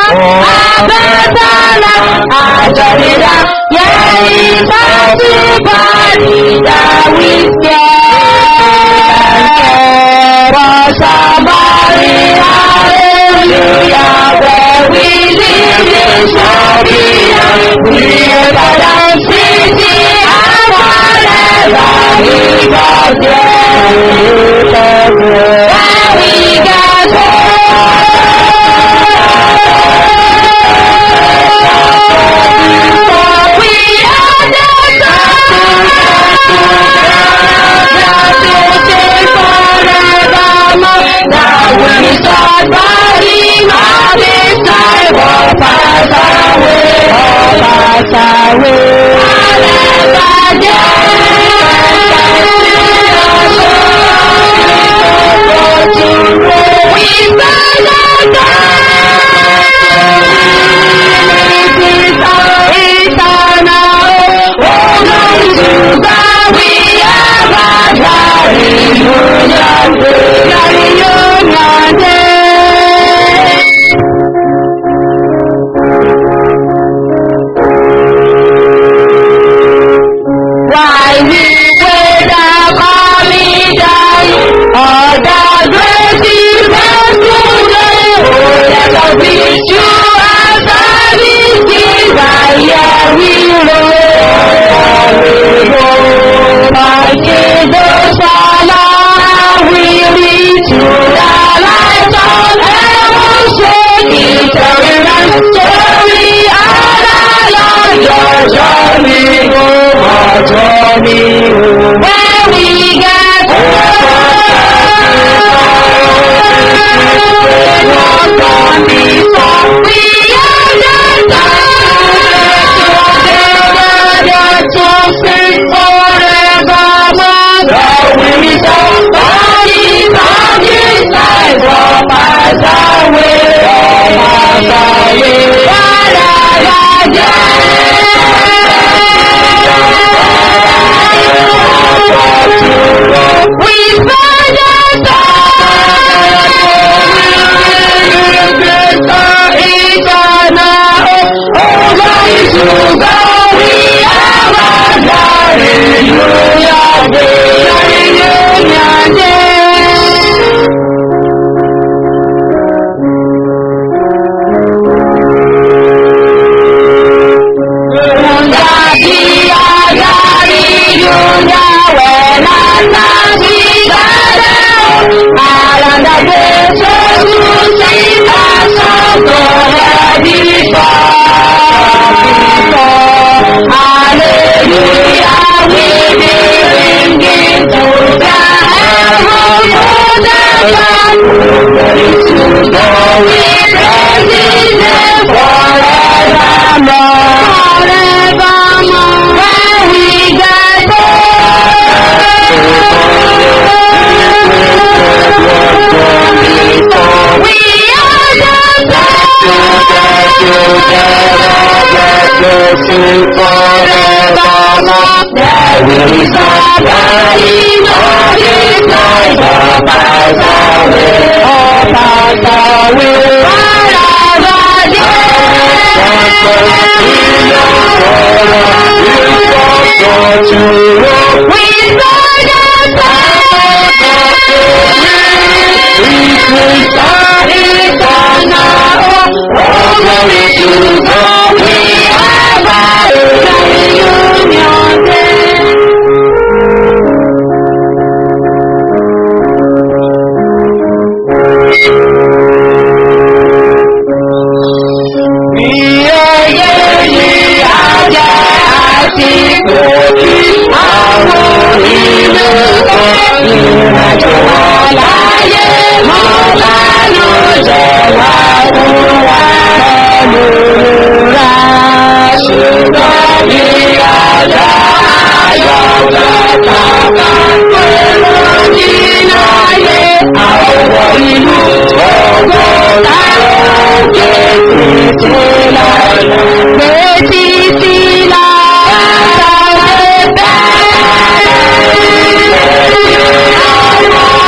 Abẹ́tàlá àjọ̀rìdá yẹ́rì bá ti bá rí dáwíkẹ́. Rọ̀ṣàbárí hallelujah where we live in Sharia. We are the city and whatever we got there. Where we got there. We are the Now we start riding on this time of pass away, oh pass away. Why we wait upon me down, all the great events today. Oh, let us be true as I is I hear we roll. My Jesus, Allah, we reach to the light of heaven, shake eternal story, Allah, your journey, oh, journey, where we get We find Thank you.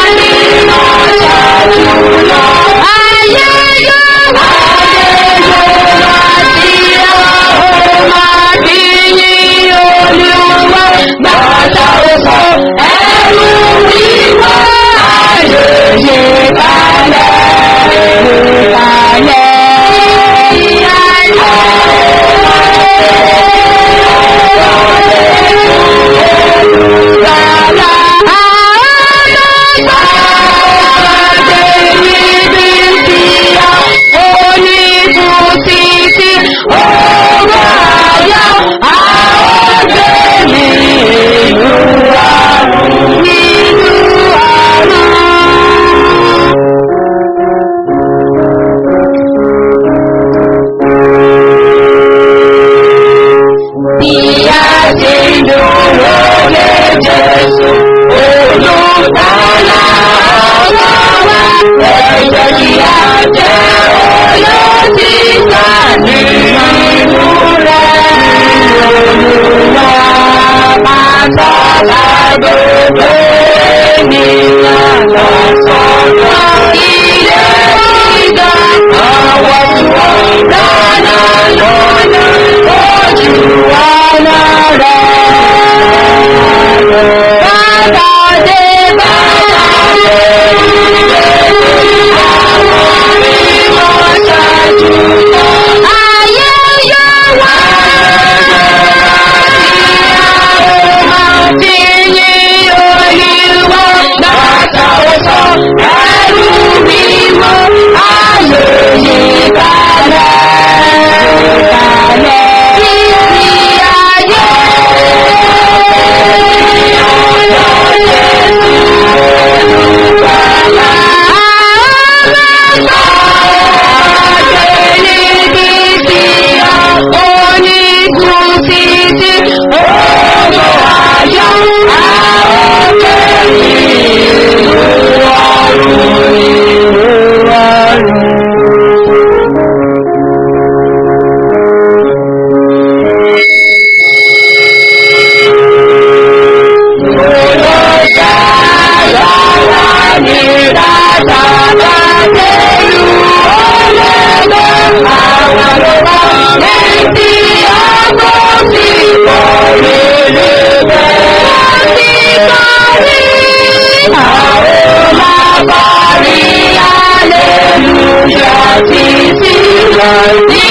àwa ló bá létí ọkọ̀ sí kọ̀rí níbẹ̀. Ó ti kọ̀rí. Àwọn máa kọrí aleluya títí lọ sí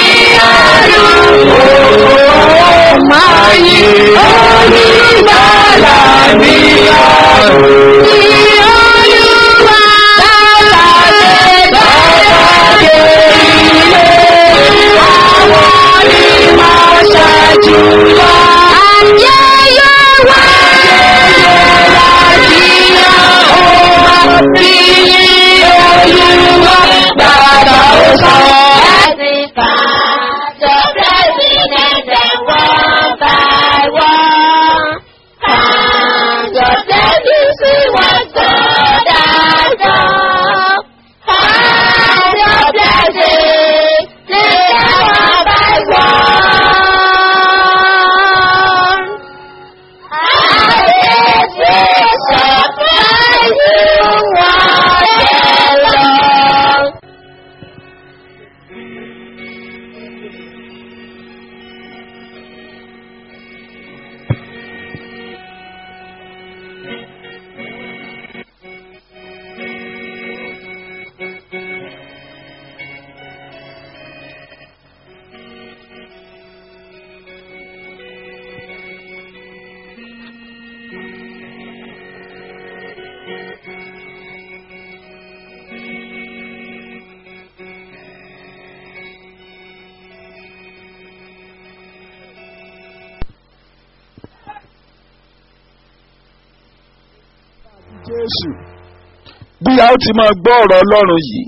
ọdún. Máa yí onígbàlà ní ọdún. Ní olúwa dábàdé dábàdé ilé. Àwọn onímọ̀ ṣáájú lọ. Ayé yóò wá. Láti ọ̀hún bí olúwa bàbá ó sọ. The president and one by one. And just let you see what God has done. And your blessing, take one by one. And it will surprise you all day long. Jésù bí a ó ti máa gbọ́ ọ̀rọ̀ Ọlọ́run yìí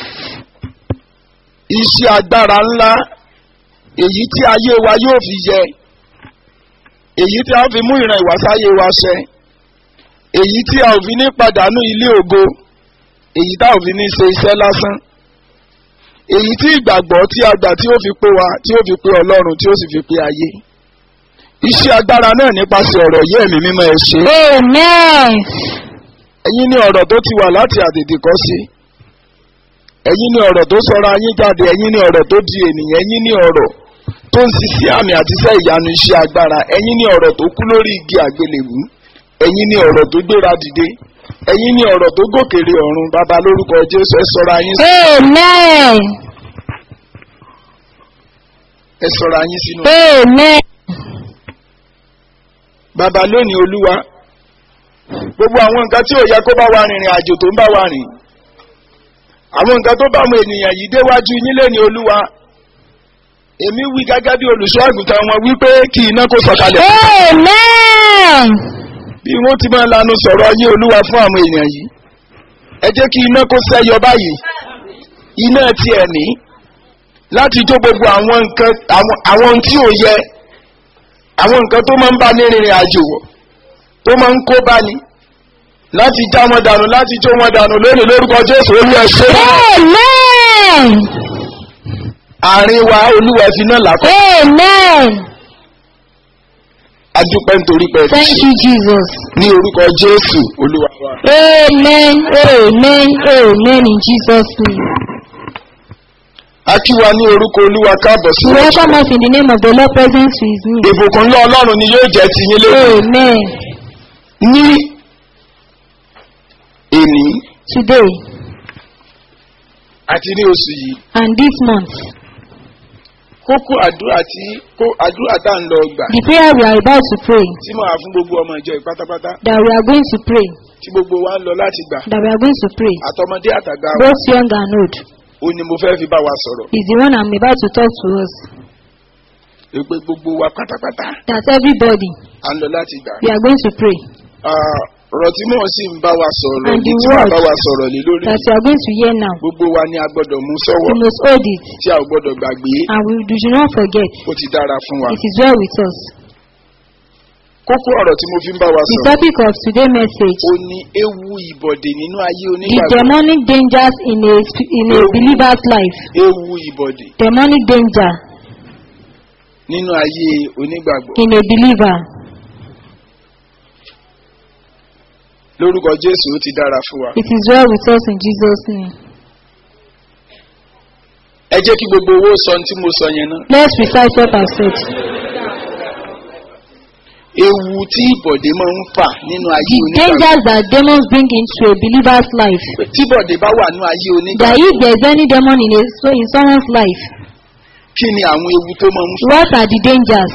iṣẹ́ agbára ńlá èyí tí ayé wa yóò fi yẹ èyí tí a ó fi mú ìran ìwàsáyé wa ṣẹ èyí tí a ò fi ní pàdánù ilé ògo èyí tá ò fi ní ṣe iṣẹ́ lásán èyí tí ìgbàgbọ́ tí a gbà tí ó fi pé wa tí ó fi pé Ọlọ́run tí ó sì fi pé ayé iṣẹ́ agbára náà nípasẹ̀ ọ̀rọ̀ yìí ẹ̀mí mímọ́ ẹ ṣe Amen. ẹ̀yin ní ọ̀rọ̀ tó ti wà láti àtètè kọ́ sí ẹ̀yin ní ọ̀rọ̀ tó sọra yín jáde ẹ̀yin ní ọ̀rọ̀ tó di ènìyàn ẹ̀yin ní ọ̀rọ̀ tó ń ṣiṣẹ́ àmì àti iṣẹ́ ìyanu iṣẹ́ agbára ẹ̀yin ní ọ̀rọ̀ tó kú lórí igi àgbélébú ẹ̀yin ní ọ̀rọ̀ tó gbéra dìde ẹ̀yin ní ọ̀rọ̀ tó gòkèrè ọ̀run bàbá lórúkọ Jésù ẹ sọra yín Amen. ẹ sọra yín sínú. Amen. bàbá lónìí olúwa gbogbo àwọn nǹkan tí ò yẹ kó bá wa rìnrìn àjò tó ń bá wa rìn àwọn nǹkan tó bá àwọn ènìyàn yìí déwájú yín lé ní olúwa èmi wí gẹ́gẹ́ bí olùṣọ́ àgùntàn wọn wípé kí iná kó sọ̀kalẹ̀ Amen. bí wọ́n ti máa lanu sọ̀rọ̀ yín olúwa fún àwọn èèyàn yìí ẹ jẹ́ kí iná kó sẹ́yọ báyìí iná ti ẹ̀mí láti jó gbogbo àwọn nǹkan àwọn àwọn ohun tí ò yẹ àwọn nǹkan tó máa ń bá ní rìnrìn àjò wọ̀ tó máa ń kó bá ní láti já wọn dànù láti jó wọn dànù lónìí lórúkọ Jésù olúwa ṣe Amen. àárín wa olúwa fi náà làkọ́ Amen. adúpẹ́ nítorí pé ẹ ti Thank ṣe you, Jesus. ní orúkọ Jésù olúwa wa. Amen. Amen. Amen. In Jesus' name. a kí wa ní orúkọ olúwa káàbọ̀ sí We ọjọ́. welcome us in the name of the Lord present to his name. ìbùkún ńlá ọlọ́run ni yóò jẹ́ ti yín lónìí. Amen. ní èní Today àti ní oṣù yìí and this month, kókó àdúrà tí kó àdúrà tá à ń lọ gbà the prayer we are about to pray, tí mo wà fún gbogbo ọmọ ìjọ yìí pátápátá that we are going to pray, tí gbogbo wa ń lọ láti gbà that we are going to pray, àtọmọdé àtàgbà wa both young and old, ó ní mo fẹ́ fi bá wa sọ̀rọ̀ is the one I'm about to talk to us. pé gbogbo wa pátápátá That everybody, à ń lọ láti gbà. we are going to pray. Ah, ọ̀rọ̀ tí mò ń sì ń bá wa sọ̀rọ̀ And ní the tí màá word bá wa sọ̀rọ̀ lé lórí That we are going to hear now. gbogbo wa ni a gbọ́dọ̀ mú We sọ́wọ́ must hold it tí a ò gbọ́dọ̀ gbàgbé and we do not forget. ó ti dára fún wa. It is well with us. kókó ọ̀rọ̀ tí mo fi ń bá wa The sọ̀rọ̀ topic of today's message ó ní ewu ìbọ̀dè nínú ayé the onígbàgbọ́ demonic dangers in a sp- in a believer's life. ewu ìbọ̀dè Demonic danger nínú ayé onígbàgbọ́ in a believer. lórúkọ Jésù ó ti dára fún wa. It is well with us in Jesus' name. ẹ jẹ́ kí gbogbo owó sọ ohun tí mo sọ yẹn náà. Let's recite what I said. ewu tí ìbọ̀dé máa ń fà nínú ayé The onígbàgbọ́. dangers that demons bring into a believer's life. tí bọ̀dé bá wà nínú ayé That onígbàgbọ́. if there is any demon in a so in someone's life, kí ni àwọn ewu tó máa ń fà. what are the dangers?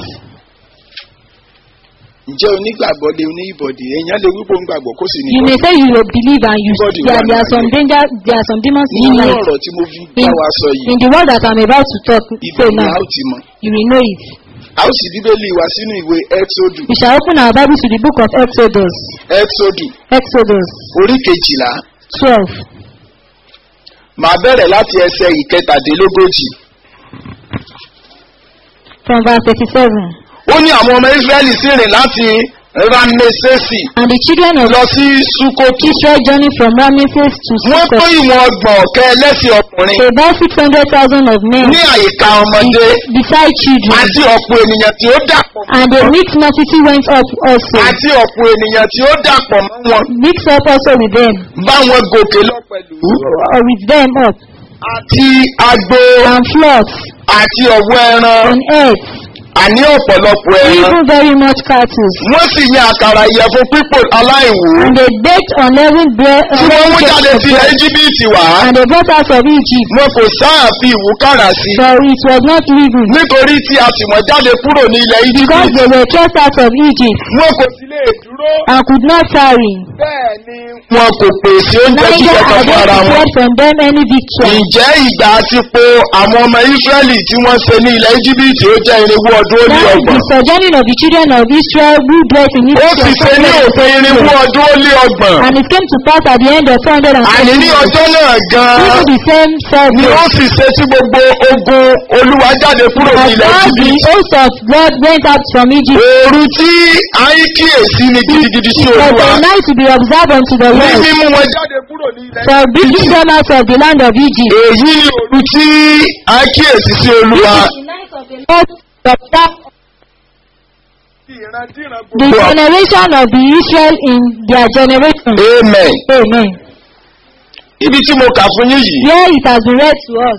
ǹjẹ́ onígbàgbọ́ lè ní ìbọ̀dé èèyàn lè wípé onígbàgbọ́ kó sì ní You may ìbọ̀dé. say you will believe and you Body there, one there are some life. danger there are some demons in your nínú life. ọ̀rọ̀ tí mo fi In, bá wa sọ yìí in the word that I'm about to talk ibẹ̀ say ni now, a ó ti mọ̀. you will know it. a ó sì bíbélì wá sínú ìwé ẹ́tọ́dù We shall open our Bible to the book of Exodus. ẹ́tọ́dù Exodus orí kejìlá 12. màá bẹ̀rẹ̀ láti ẹsẹ̀ ìkẹtàdínlógójì. From verse 37. ó ní àwọn ọmọ israẹli sì rìn láti ramesesi And the children of lọ sí sukotu. Israel journey from Ramesses to wọ́n kó Sukkot, ìwọ̀n ọgbọ̀n ọ̀kẹ́ ẹlẹ́sìn ọkùnrin about 600,000 of men ní àyíká ọmọdé beside children. àti ọ̀pọ̀ ènìyàn tí ó dàpọ̀ And a mixed multitude went up also, àti ọ̀pọ̀ ènìyàn tí ó dàpọ̀ mọ́ wọn mixed up also with them, bá wọn gòkè lọ pẹ̀lú. or with them up, àti agbo and flocks, àti ọ̀wọ́ ẹran and eggs, àní ọ̀pọ̀lọpọ̀ ẹran. even very much cattle. wọ́n sì yan àkàrà ìyẹ̀fun pípò aláìwú And they baked unleavened bread, tí wọ́n mú jáde unleavened sí ilẹ̀ bread, íjíbítì wá. and they brought out of Egypt, wọn kò sáà fi ìwúkàrà sí i for it was not leavened, nítorí tí a sì wọ́n jáde kúrò ní ilẹ̀ because íjíbítì. they were cast out of Egypt, wọn kò sì lè dúró. and could not tarry. bẹ́ẹ̀ ni wọn kò pèsè oúnjẹ Neither jíjẹ kan had fún ara they wọn. prepared from them any victual. ǹjẹ́ ìgbà àti po àwọn ọmọ ísírẹ́lì tí wọ́n ṣe ní ilẹ̀ íjíbítì ó jẹ́ irinwó ọdún ó ní That is ọgbọ̀n. the sojourning of the children of Israel who dwelt in ó Egypt. sì ṣe ní òpin irinwó ọdún ó lé ọgbọ̀n. And it came to pass at the end of 400 and àní ní ọjọ́ náà even gan-an the same ni ó Sabbath. sì ṣe tí gbogbo ogun olúwa jáde kúrò ní As ilẹ̀ God the íjíbítì. host of God went out from Egypt. òru tí a ń kíyèsí ni gidigidi sí It was olúwa. a night to be observed unto the ní Lord mímú wọn jáde kúrò ní ilẹ̀ for bringing them out of the land of Egypt. èyí ni òru tí a ń kíyèsí sí olúwa. The night of the Lord observed the generation of the Israel in their generation. amen. Amen. ibi tí mo kà fún yín yìí. Here it has been read to us.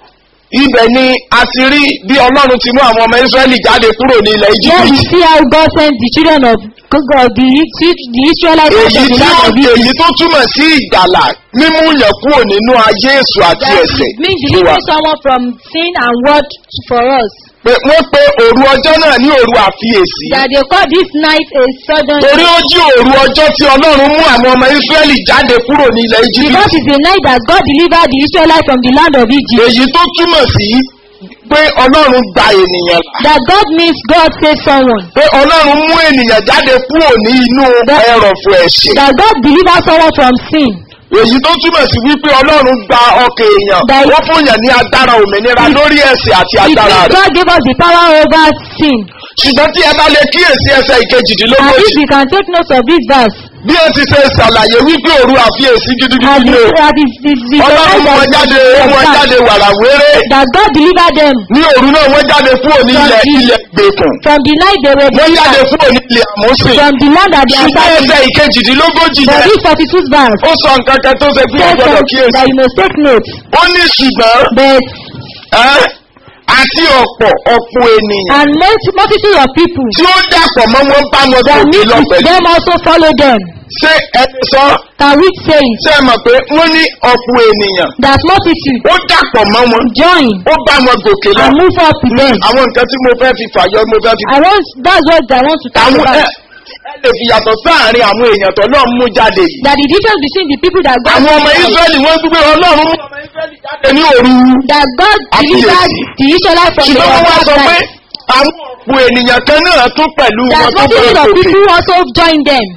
ibẹ̀ ni a ti rí bí ọlọ́run ti mú àwọn ọmọ israẹli jáde kúrò ní ilẹ̀ Here we íjíbítì. see how God sent the children of God, the, the Israelites out èyí of the tí land ó of Egypt. èyí tó túmọ̀ sí ìgbàlà mímú yàn kúrò nínú ayé èso àti That ẹ̀sẹ̀. means fún wa. delivering someone from sin and word for us. pé wọ́n pe òru ọjọ́ náà ní òru àfiyèsí. That they call this night a sudden torí ó jí òru ọjọ́ tí ọlọ́run mú àwọn ọmọ israẹli jáde kúrò ní ilẹ̀ because íjíbítì. it's a night that God delivered the Israelites from the land of Egypt. èyí tó túmọ̀ sí pé ọlọ́run gba ènìyàn là. That God means God saved someone. pé ọlọ́run mú ènìyàn jáde kúrò ní inú ẹrọ̀fọ̀ ẹ̀ṣẹ̀. That God delivered someone from sin. èyí tó túmọ̀ sí wípé ọlọ́run gba ọkàn èèyàn That- wọ́n fún yàn ní agbára òmìnira lórí ẹ̀sìn àti It agbára means rẹ̀. God gave us the power over sin. ṣùgbọ́n tí ẹ bá lè kíyèsí ẹsẹ̀ And ìkejìdínlógójì if we can take note of this verse, bí ó ti ṣe ṣàlàyé wípé òru àfiyèsí as gidigidi ni the, o as the, the, the, ọlọ́run mú wọn jáde mú wọn jáde wàràwéré that God delivered them ní òru náà wọ́n jáde kúrò ní ilẹ̀ ilẹ̀ gbèkùn from the night they were wọ́n jáde delivered, kúrò ní ilẹ̀ àmúsìn from the land that they are ṣùgbọ́n serving. ẹsẹ̀ ìkejìdínlógójì For yẹn this 42th verse, ó sọ nǹkan kan tó ṣe pé says ọgbọ́dọ̀ something kíyèsí that you must take note. ó ní ṣùgbọ́n But ẹ́ àti ọ̀pọ̀ ọ̀pọ̀ ènìyàn and multi- multitude of people tí ó dàpọ̀ mọ́ wọn bá wọn that gòkè meet lọ with pẹ̀lú. them also follow them. ṣé ẹni sọ Can we say it? ṣé ẹ mọ̀ pé wọ́n ní ọ̀pọ̀ ènìyàn That multitude ó dàpọ̀ mọ́ wọn join ó bá wọn gòkè lọ. and move up with them. àwọn nǹkan tí mo fẹ́ fi fàyọ mo fẹ́ fi. I want that's what I want to talk àwọn ẹ about. ẹ lè fi yàtọ̀ sáàrin àwọn èèyàn tó náà mú jáde yìí. That the difference between the people that God àwọn ọmọ delivered- israẹli wọ́n gbé ọlọ́run mú ọmọ israẹli jáde ní òru. that God delivered the Israelites from the ṣùgbọ́n wọ́n wá sọ pé night. àwọn ọ̀pọ̀ ènìyàn kan náà tún pẹ̀lú That wọn tó bá multitude of gòkè. people also join them.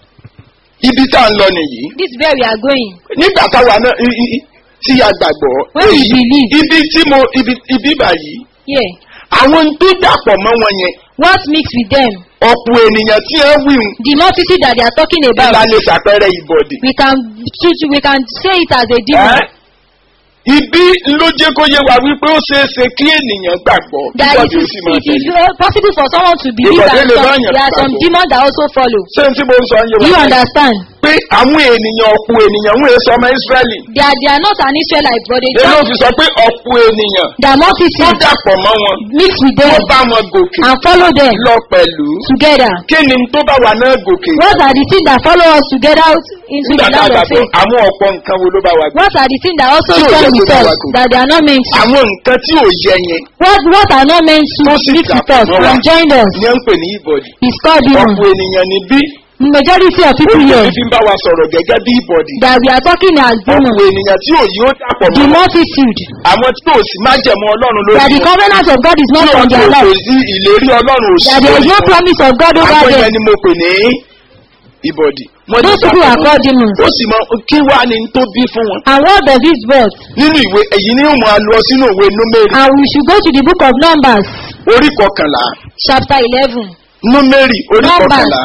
ibi tá à ń lọ nìyí. This is where we are going. nígbà táwa náà i- i- i- tí a gbàgbọ́. When we èyí- believe. ibi tí mo ibi ibi báyìí. Yeah. àwọn tó dàpọ̀ mọ́ wọn yẹn. What mixed with them? ọ̀pọ̀ ènìyàn tí ẹ wí ń The multitude that they are talking bá about. lè ṣàpẹẹrẹ ìbọ̀dì. We can choose- we can say it as a demon. Ẹ́, ibi ló jẹ́ kó yé wa wípé ó ṣeé ṣe kí ènìyàn gbàgbọ́ That ìbọ̀dì it ó is, sì máa it is tẹ̀lé. uh, possible for someone to believe Ìbọ̀dé and lè some, bá yàn there are some gbàgbọ́. demons that also follow. ṣé n tí mo ń sọ ń yé Do you wa báyìí? understand? pé pé àwọn ènìyàn ọ̀pọ̀ ènìyàn ń èso ọmọ Ísírẹ́lì. They are, they are not an Israelite, but they Èló just fi sọ pé ọ̀pọ̀ ènìyàn the tó multitude dàpọ̀ mọ́ wọn. mix with Tó them bá wọn gòkè and follow them lọ pẹ̀lú. together. Kí ni tó bá wà náà gòkè? What are the things that follow us together out into Nígbà the tá a land gbà of pé faith? àwọn ọ̀pọ̀ nǹkan wo ló bá wa gòkè? What are the things that also Tí ò come yẹ with kó bá us wa gòkè. that they are not meant to? Àwọn nǹkan tí ò yẹ yẹn What what are not meant to Tó sì mix with dàpọ̀ us mọ́ wa. and join us ni wọ́n ń pè ní ìbọ̀dì. is called demon. Ọ̀pọ̀ ènìyàn ní bí Majority of people olùkọ́ here fi ń bá wa sọ̀rọ̀ gẹ́gẹ́ bí ìbọ̀dì. that we are talking as Ọ̀pọ̀ demons, ènìyàn tí òyì ó dàpọ̀ the mọ́ wọn. multitude, Àwọn tí ò sì májẹ̀mú Ọlọ́run lórí that the wọn. covenant of God is Tí not ò on tó their kò life, sí ìlérí Ọlọ́run ò sí that there is lórí no wọn. promise of God over Àwọn them. yẹn ni mo pè ní ìbọ̀dì. Wọ́n ti Those people dàpọ̀ are mọ́. called demons. Ó sì mọ kí wá ni tó bí fún wọn. And what does this birth? Nínú ìwé èyí ni ó máa lọ sínú ìwé Númérì And we should go to the book of Numbers, orí kọkànlá. chapter 11. Númérì orí Numbers. kọkànlá.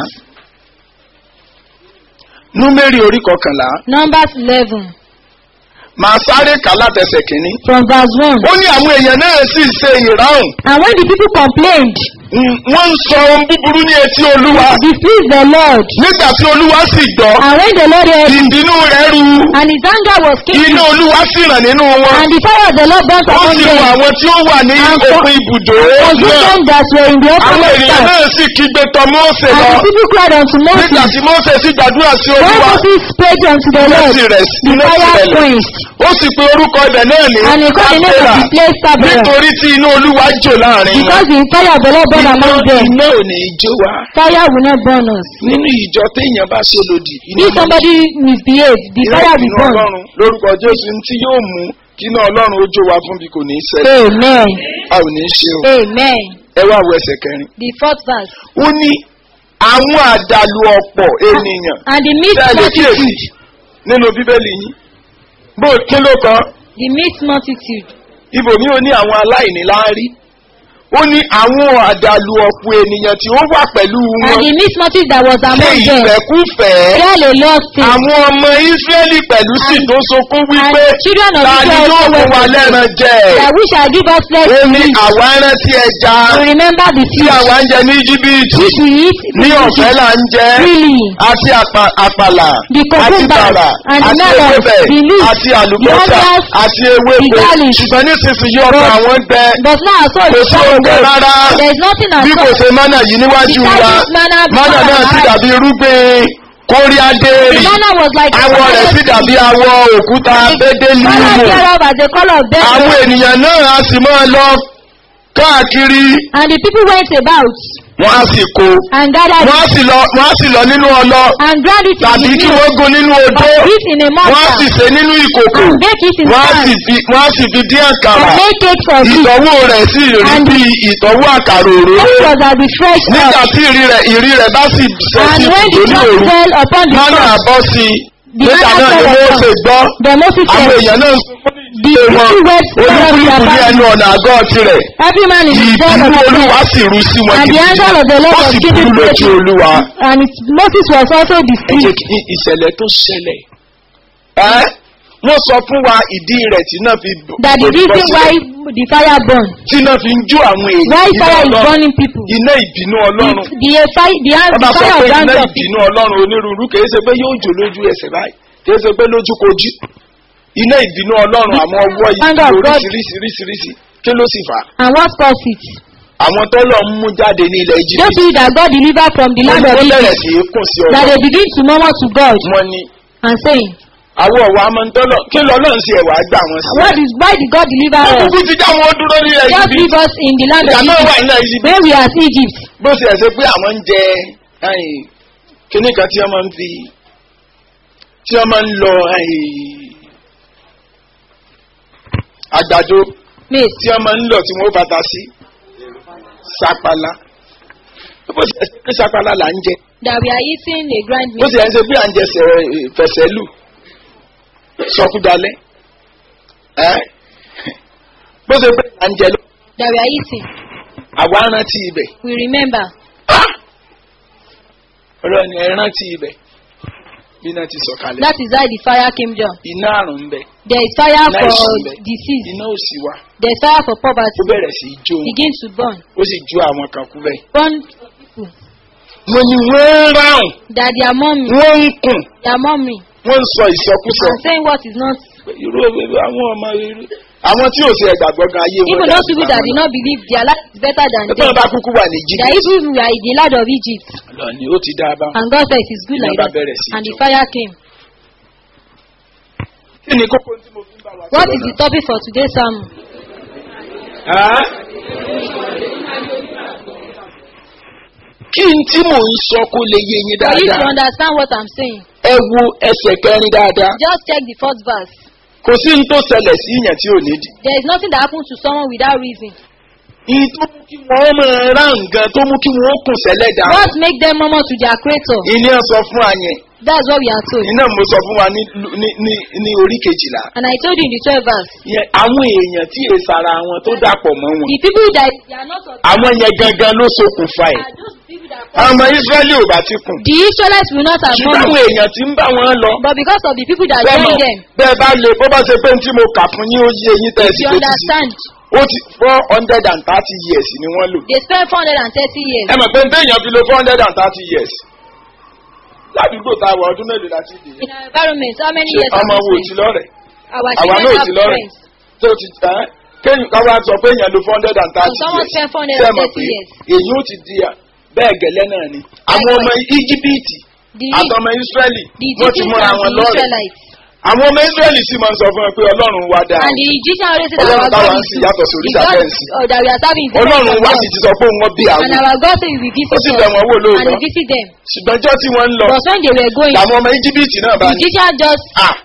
Númérì orí kọkànlá. Numbers 11, Màá sáré kà látẹsẹ̀ kìíní. from verse 1. Ó ní àwọn èèyàn náà sì ṣe ìráhùn. And when the people complained, Mm, Wọ́n ń sọ ohun búburú ní etí Olúwa. displeased the Lord. Nígbà tí Olúwa sì gbọ́, And when the Lord heard, ìbínú rẹ̀ ru. and his anger was kindled, Iná Olúwa sì ràn nínú wọn. and the fire of the Lord burnt Ó upon sì wọ them, àwọn tí ó wà ní And for- òpin ibùdó consumed náà. them that were in the Àwọn open ènìyàn water. náà sì kígbe tọ̀ Mósè And lọ. the people cried unto Nígbà Moses, tí Mósè sì gbàdúrà sí When Olúwa, Moses prayed unto the iná Lord, sì rẹ̀ the iná sì fire rẹ̀lẹ̀. quenched, Ó sì pe orúkọ ibẹ̀ náà ní and he called the name of Tábérà. the place Taberah, Nítorí tí inú Olúwa jò láàrin wọn. because the fire of the Lord burned among them. Iná ò ní í jó wa. Fire will not burn us. Nínú ìjọ téèyàn bá ṣe lòdì. iná If máa ń somebody misbehaves, the Iná fire will ìbínú burn. Ọlọ́run lórúkọ Jésù tí yóò mú kí iná Ọlọ́run ó jó wa fún bí kò ní í ṣẹlẹ̀. Amen. A ò ní í ṣe o. Amen. Ẹ wá wo ẹsẹ̀ kẹrin. The fourth verse. Ó ní àwọn àdàlù ọ̀pọ̀ ènìyàn. And the mixed Bẹ́ẹ̀ lè kíyèsí multitude, nínú Bíbélì yín. Bó kí ló kọ? the mixed multitude, Ibòmí ó ní àwọn aláìní láárí. Ó ní àwọn àdàlù ọ̀pọ̀ ènìyàn tí ó wà pẹ̀lú and wọn. the mixed multitude that was Ṣé among them, ìfẹ́kúfẹ̀ẹ́? fell a lost thing. Àwọn ọmọ Ísírẹ́lì pẹ̀lú sì And- tó sokún wípé and children of ta ni Israel yóò also fún wa were lẹ́ran jẹ? That we shall give us flesh Ó to ní eat. àwa rántí ẹja To remember the tí fish àwa ń jẹ ní Íjíbítì which we eat ní ọ̀fẹ́ là ń jẹ freely. àti àpà- àpàlà The àti cucumber bàrà and the àti melon, ewébẹ̀ the leaf, àti àlùbọ́sà the onions, àti ewéko the garlic. ṣùgbọ́n nísinsìnyí ọkàn But- àwọn gbẹ But now our soul kò is sí oúnjẹ away. rárá There is nothing at bí kò all. ṣe mánà yìí níwájú Besides wa this manna mánà before náà our sì eyes. dàbí irúgbìn kóríádéèrì The manna was like awọ rẹ̀ sì dàbí awọ òkúta bédélì Color wò thereof as the color of death. àwọn ènìyàn náà á sì máa lọ káàkiri And the people went about wọ́n á sì kó and gathered wọ́n á sì lọ wọ́n á sì lọ nínú ọlọ and ground it in tàbí the kí mill. wọ́n gun nínú odó Or put in a wọ́n á mortar. sì sè nínú ìkòkò And bake it in wọ́n á pan. sì fi wọ́n á sì fi dín àkàrà And make cakes of it. ìtọ́wò rẹ̀ sì rí And- bí ìtọ́wò àkàrà òróró This was at the fresh nígbà earth. tí ìrí rẹ̀ ìrí rẹ̀ bá sì sẹ́ And sí when the ìdòní drop òru fell upon the mánà earth, àbọ̀ sí i The nígbà manna náà ni fell wọ́n upon- ṣe gbọ́ the Moses àwọn said, èèyàn náà the ṣe wọn two words fell on olúkúlùkù their ní back. ẹnu ọ̀nà àgọ́ tirẹ̀ Every man in his bed ìbínú of his olúwa bed. sì rú sí wọn And the gidigidi anger of the Lord ó was sì given burú lójú to olúwa. And it, Moses was also ẹ jẹ́ displeased. kí ìṣẹ̀lẹ̀ tó ṣẹlẹ̀ ẹ́ wọ́n sọ fún wa ìdí rẹ̀ tí náà fi bọ̀ That the tó fi bọ́ reason why sílẹ̀. the fire burned. tí náà fi ń jó àwọn èèyàn Why iná fire is Ọlọ́run. burning people. iná ìbínú The, ọlọ́run the, fire, the, wọ́n the bá sọ fire pé of iná anger of ìbínú ọlọ́run onírúurú kìí ṣe pé yóò jò lójú ẹsẹ̀ báyìí kìí ṣe pé lójúkojú iná ìbínú ọlọ́run àwọn ọwọ́ Anger of ìbínú God. oríṣiríṣiríṣiríṣi kí ló sì fà á And what caused it? àwọn tó lọ ń mú jáde ní ilẹ̀ Those Íjíbítì people that God delivered from the wọ́n land ní of wọ́n bẹ̀rẹ̀ Egypt, sí í kùn sí that ọlọ́run they begin to murmur to God wọ́n ní and saying, àwọn ọ̀wọ́ amọ̀ntọ́lọ̀ kí lọ́lọ́run sí ẹ̀wà gbà wọ́n sí. What is why did God deliver wọ́n us? kúkú ti já wọn dúró ní ilẹ̀ Just Íjíbítì leave us in the land of ìyá náà wà Egypt. nílẹ̀ Íjíbítì When we are at Egypt, bó ṣe ẹ̀ ṣe pé àwọn ń jẹ ẹ̀yìn, kíní kan tí wọ́n máa ń fi tí wọ́n máa ń lọ ẹ̀yìn, àgbàdo maize, tí wọ́n máa ń lọ tí wọ́n bàtà sí sapala bó ṣe ẹ̀ ṣe pé sapala là ń jẹ that we are eating a grind bó meat, ṣe ẹ̀ ṣe pé à ń jẹ sẹ̀- fẹ̀sẹ̀lù sọkúdalẹ̀ ẹ́ bó ṣe pé à ń jẹ lọ that we are eating. àwa rántí ibẹ̀ We remember ọlọ́ni ẹ rántí ibẹ̀ bí iná ti sọ̀kalẹ̀ that is why the fire came down. iná àrùn ń bẹ There is fire iná for ìsìn ń bẹ disease. iná òsì wà There is fire for ó poverty. bẹ̀rẹ̀ sí í jó Begin to burn. ó sì jó àwọn kan kú bẹ́ẹ̀ Burn people. mo ní wọ́n ń ráhùn that they are mommy, wọ́n ń kùn they are mommy, wọ́n ń sọ ìsọkúsọ. and saying what is not. irú irú àwọn ọmọ irú. àwọn tí ò sí ẹ̀gbàgbọ́ gan ayé wọn. Even those people that did not believe their life is better than Ẹgbẹ́ them. wọn bá kúkú wà ní That jíjí. even we are in the land of Egypt, lọ́ni ó ti dá a bá. and God said it is good like Ìjọba that, bẹ̀rẹ̀ sí í and the jó. fire came. kí ni kókó tí mo fi ń bá wa What sọ̀rọ̀ is the náà? topic for today's sermon? Á? kí n tí mò ń sọ kó lè yé yín For you to dáadáa. understand what I'm saying, ẹ wo ẹsẹ̀ kẹrin dáadáa. just check the first verse. kò sí ní tó ṣẹlẹ̀ sí ìyẹn tí ò nídìí. There is nothing that happens to someone without reason. ìyí tó mú kí wọ́n máa rá nǹkan tó mú kí wọ́n kùn sẹ́lẹ̀ dà. What make them murmur to their creator? ìní ẹ̀ sọ fún wa yẹn. That's what we are told. iná mo sọ fún wa ní ní ní ní orí kejìlá. And I told you in the 12th verse, yẹn àwọn èèyàn tí èsì ara wọn tó dàpọ̀ mọ́ wọn. the people that they are not of àwọn yẹn gangan ló ṣokùnfà ẹ̀. are those people that àwọn ọmọ israẹli ò bá ti kùn. the Israelites will not have ṣùgbọ́n àwọn known, èèyàn tí ń bá wọn lọ. but because of the people that bẹ́ẹ̀ join mọ̀ them, bẹ́ẹ̀ bá lè bó bá ṣe pé tí mo kà fún yín ó yé eyín tẹ́ ẹ sì you fetí sí. understand, ó ti four hundred and thirty years ni wọ́n lò. they spend 430 years. ẹ mọ̀ pé téèyàn fi lo four hundred and thirty years. ládùúgbò tá a wọ ọdún mélòó láti dè é. In our environment, how many ṣé years have ọmọ wo we ti spent? lọ́rẹ̀? Our àwa children náà have ti lọ́rẹ̀. friends. tó ti ẹ́ kéyìn ká wá sọ pé èèyàn lo four hundred and thirty So someone years. spend 430 Ṣé ẹ mọ̀ pé years. èyí ó ti di à bẹ́ẹ̀ gẹ́lẹ́ náà ni. àwọn ọmọ íjíbítì The, àtọmọ ísírẹ́lì the wọ́n ti Egyptians múra and wọn the lọ́rẹ̀. Israelites. àwọn ọmọ ísírẹ́lì sì máa ń sọ fún ẹ pé ọlọ́run wá dáa. And the Egyptian already said that Ọlọ́run our táwa God ń is sìn good. yàtọ̀ sí The òrìṣà God fẹ́ǹsì. uh, that we are serving is different ọlọ́run from wá God. sì ti sọ pé wọ́n bí àwọn. And our God said we will visit ó sì them. bẹ̀ wọ́n wò And lóòótọ́. we visit them. ṣùgbọ́n ọjọ́ tí wọ́n ń lọ But when they were going, làwọn ọmọ íjíbítì náà bá the ní. Egyptian just, "Ah,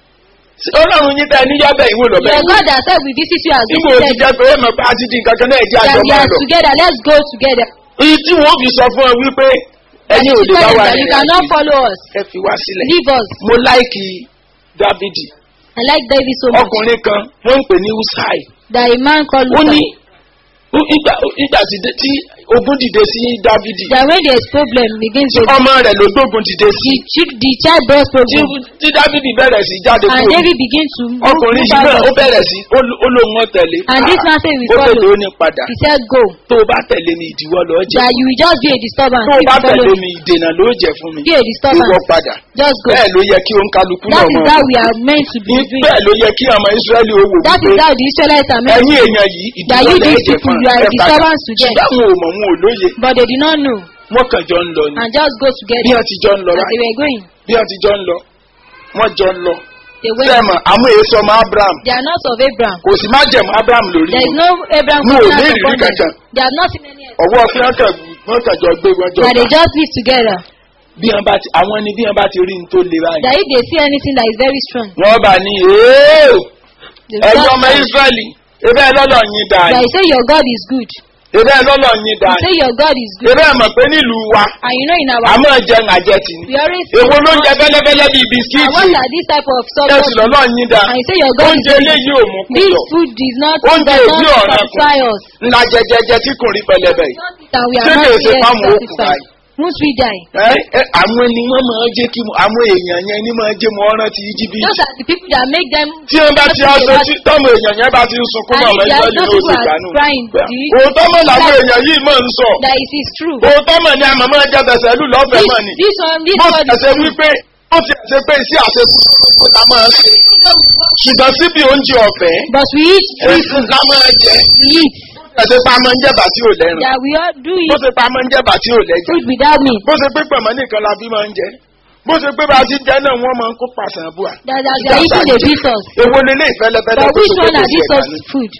ṣé ọlọ́run yín tẹ́ ẹ níyàbẹ̀ ìwé lọ́bẹ̀ your God that said we visit you has nígbà ó ti visited jẹ́ pé ẹ mọ̀ pé a ti di nǹkan kan náà ẹ̀jẹ̀ that àjọ we máa are lọ. together, let's go together. èyí tí wọ́n fi sọ fún ẹ wípé ẹ̀yin ò To lè bá tell them wa that you rìn cannot àjò follow us. ẹ fi wá sílẹ̀. Leave us. mo láìkì dávidi I like David so much. ọkùnrin kan wọ́n ń pè ní usai That a man called ó ní Luca. ó- ìgbà ìgbà tí dé- tí ogun dìde sí dávidi That when there is problem against tí the, ọmọ rẹ̀ ló gbógun dìde sí the, chick- the child brought tí problem. tí dávidi bẹ̀rẹ̀ sí jáde And kúrò David began to move, ọkùnrin move yìí náà ó out. bẹ̀rẹ̀ sí ó ló- ó lóun wọn tẹ̀lé And this man said we ó tẹ̀lé follow. ó ní padà He said go. tó o bá tẹ̀lé mi ìdíwọ́ lọ́ọ́ jẹ́ That you will just be a disturbance tó o if bá you follow tẹ̀lé me. mi ìdènà ló jẹ́ fún mi Be a ìwọ disturbance. padà Just go. bẹ́ẹ̀ ló yẹ kí òun kálukú náà That is mọ̀ how we are meant to be doing. bẹ́ẹ̀ ló yẹ kí ọmọ israẹli ó wò That is wípé how the Israelites are meant to ẹ̀yin èèyàn yìí That you ìdíwọ́ these lẹ́ẹ̀jẹ̀ people, fún you are a ẹ padà disturbance to them. ṣùgbọ́n àwọn ò mọ̀ wọn ò lóye But they did not know. wọ́n kàn jọ ń lọ ni And just go bí together. wọ́n ti jọ ń lọ As they báyìí were going. bí wọ́n ti jọ ń lọ wọ́n jọ ń lọ They went. sẹ́ẹ̀mọ̀ àwọn èso ọmọ abraham They are not of Abraham. kò sì má jẹ̀mọ́ abraham lórí There is wọn no Abraham No, covenant they upon really them. can't. They have not seen any else. ọwọ́ fi hàn kàn wọ́n kàn jọ gbé wọn jọ That they gbà. just live together. bí wọ́n bá ti àwọn ni bí wọ́n bá ti rí ní tó le báyìí That if they see anything that is very strong, wọ́n bá ní "Èé, they will ẹ̀yin just ọmọ shout. israẹli ebe ẹ lọ́lọ́ yín dáa That ni you say your God is good. ebe ẹ lọ́lọ́ yín You dáa ni say your God is good. ebe ẹ mọ̀ pé nílùú wa And you know in our àmọ́ jẹun àjẹtì ni we always èwo ló ń jẹ fẹ́lẹ́fẹ́lẹ́ bíi and bisikíìtì what are this type of ẹ̀sùn substance? lọ́lọ́ yín dáa And you say your God is oúnjẹ good. eléyìí ò mú This kúrò food is not Oúnjẹ does ìbí not ọ̀ràn satisfy us. ńlá jẹjẹjẹ tí kò rí pẹlẹbẹ yìí And we Ṣé are not kìí ṣe yet fáwọn òkú satisfied. báyìí? Once we die, ẹ ẹ àwọn ni wọ́n máa jẹ́ kí mo- àwọn èèyàn yẹn ni máa jẹ́ mọ́ ọ́rán ti íjíbítì those are the people that make them tí wọ́n bá ti aṣọ tí tọ́mọ èèyàn yẹn bá ti ń sunkún And náà if lọ́jọ́ they are- yìí those ló ti people are dànù. crying, do you- òótọ́ mọ̀ làwọn That- èèyàn yìí máa ń sọ that it is true. òótọ́ mọ̀ ni àmọ́ máa jẹ́ tẹ̀sẹ̀ lù lọ́fẹ̀ẹ́ This, mọ̀ ni this one, this bó one ti is ẹsẹ̀ true. wípé ó ti ẹsẹ̀ pé iṣẹ́ àṣekú kó ta máa ṣe ṣùgbọ́n síbi oúnjẹ ọ̀fẹ́ But we eat free èsì ká máa jẹ we eat. ẹsẹ̀ pa máa ń jẹ̀bà tí ò lẹ́rùn That we all do bó eat ṣe pa máa ń jẹ̀bà tí ò lẹ́jẹ̀ food without meat. bó ṣe pé pẹ̀mọ́ nìkan la fi máa ń jẹ bó ṣe pé bá a ti jẹ náà wọ́n máa ń kó pàṣán bùà That, that they are eating the bitters. èwo lélẹ̀ ìfẹ́lẹ́fẹ́lẹ́ But tó which ṣe pé one kò are sí these ẹ̀ka of ní. food?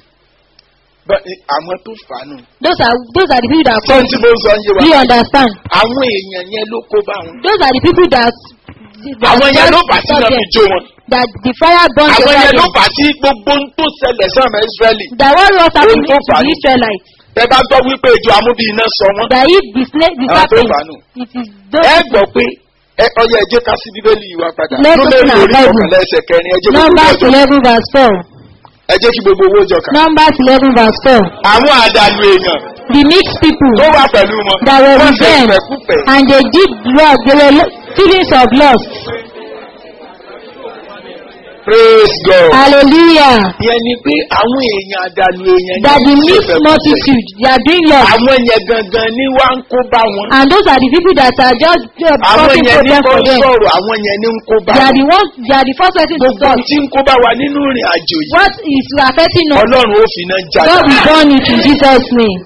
Bẹ́- àwọn tó fà á nù. Those are those are the people that sọ́n come. tí mo ń sọ ń yé wa. Do you understand? àwọn èèyàn yẹn ló kó bá wọn. Those are the people that. that àwọn yẹn just ló fà á tí disturb wọ́n fi them. jó wọn. That the fire burns àwọn over yẹn ló them. fà á tí gbogbo ń tó ṣẹlẹ̀ sọ́ọ̀mù israẹli. That what was happening Ohun tó to fà á the ni. Israelites. tẹ bá gbọ́ wípé ìjọ amúbí iná sọ wọ́n. That if the snake the Àwọn tó serpent, fà á nù. it is those ẹ gbọ́ pé ẹ ọyọ ẹjẹ ká sí bíbélì yìí wá padà. Let's Númérì open our orí Bible. ọ̀kànlá ẹsẹ̀ kẹrin ẹjẹ gbogbo owó Numbers jọ. eleven verse four. ẹ jẹ́ kí gbogbo owó jọ kà. Numbers eleven verse four. àwọn àdàlù èèyàn The mixed people tó wà pẹ̀lú wọn. that were wọ́n with ṣe them ìfẹ́kúfẹ̀ẹ́. and they did lust, they were lo- feelings of lust. praise God. Hallelujah. ìyẹn ni pé àwọn èèyàn àdàlù èèyàn That the ní mixed ìṣèfẹ́ multitude, they are doing lots. àwọn yẹn gangan ni wá ń kó bá wọn. And those are the people that are just uh, àwọn causing yẹn ní problem kó for them. sọ̀rọ̀ àwọn yẹn ní ń kó bá They are wọn. the ones, they are the first person to gbogbo stop. tí ń kó bá wa nínú ìrìn àjò yìí What is affecting us? ọlọ́run ó fi náà jà God will burn it in Jesus' name.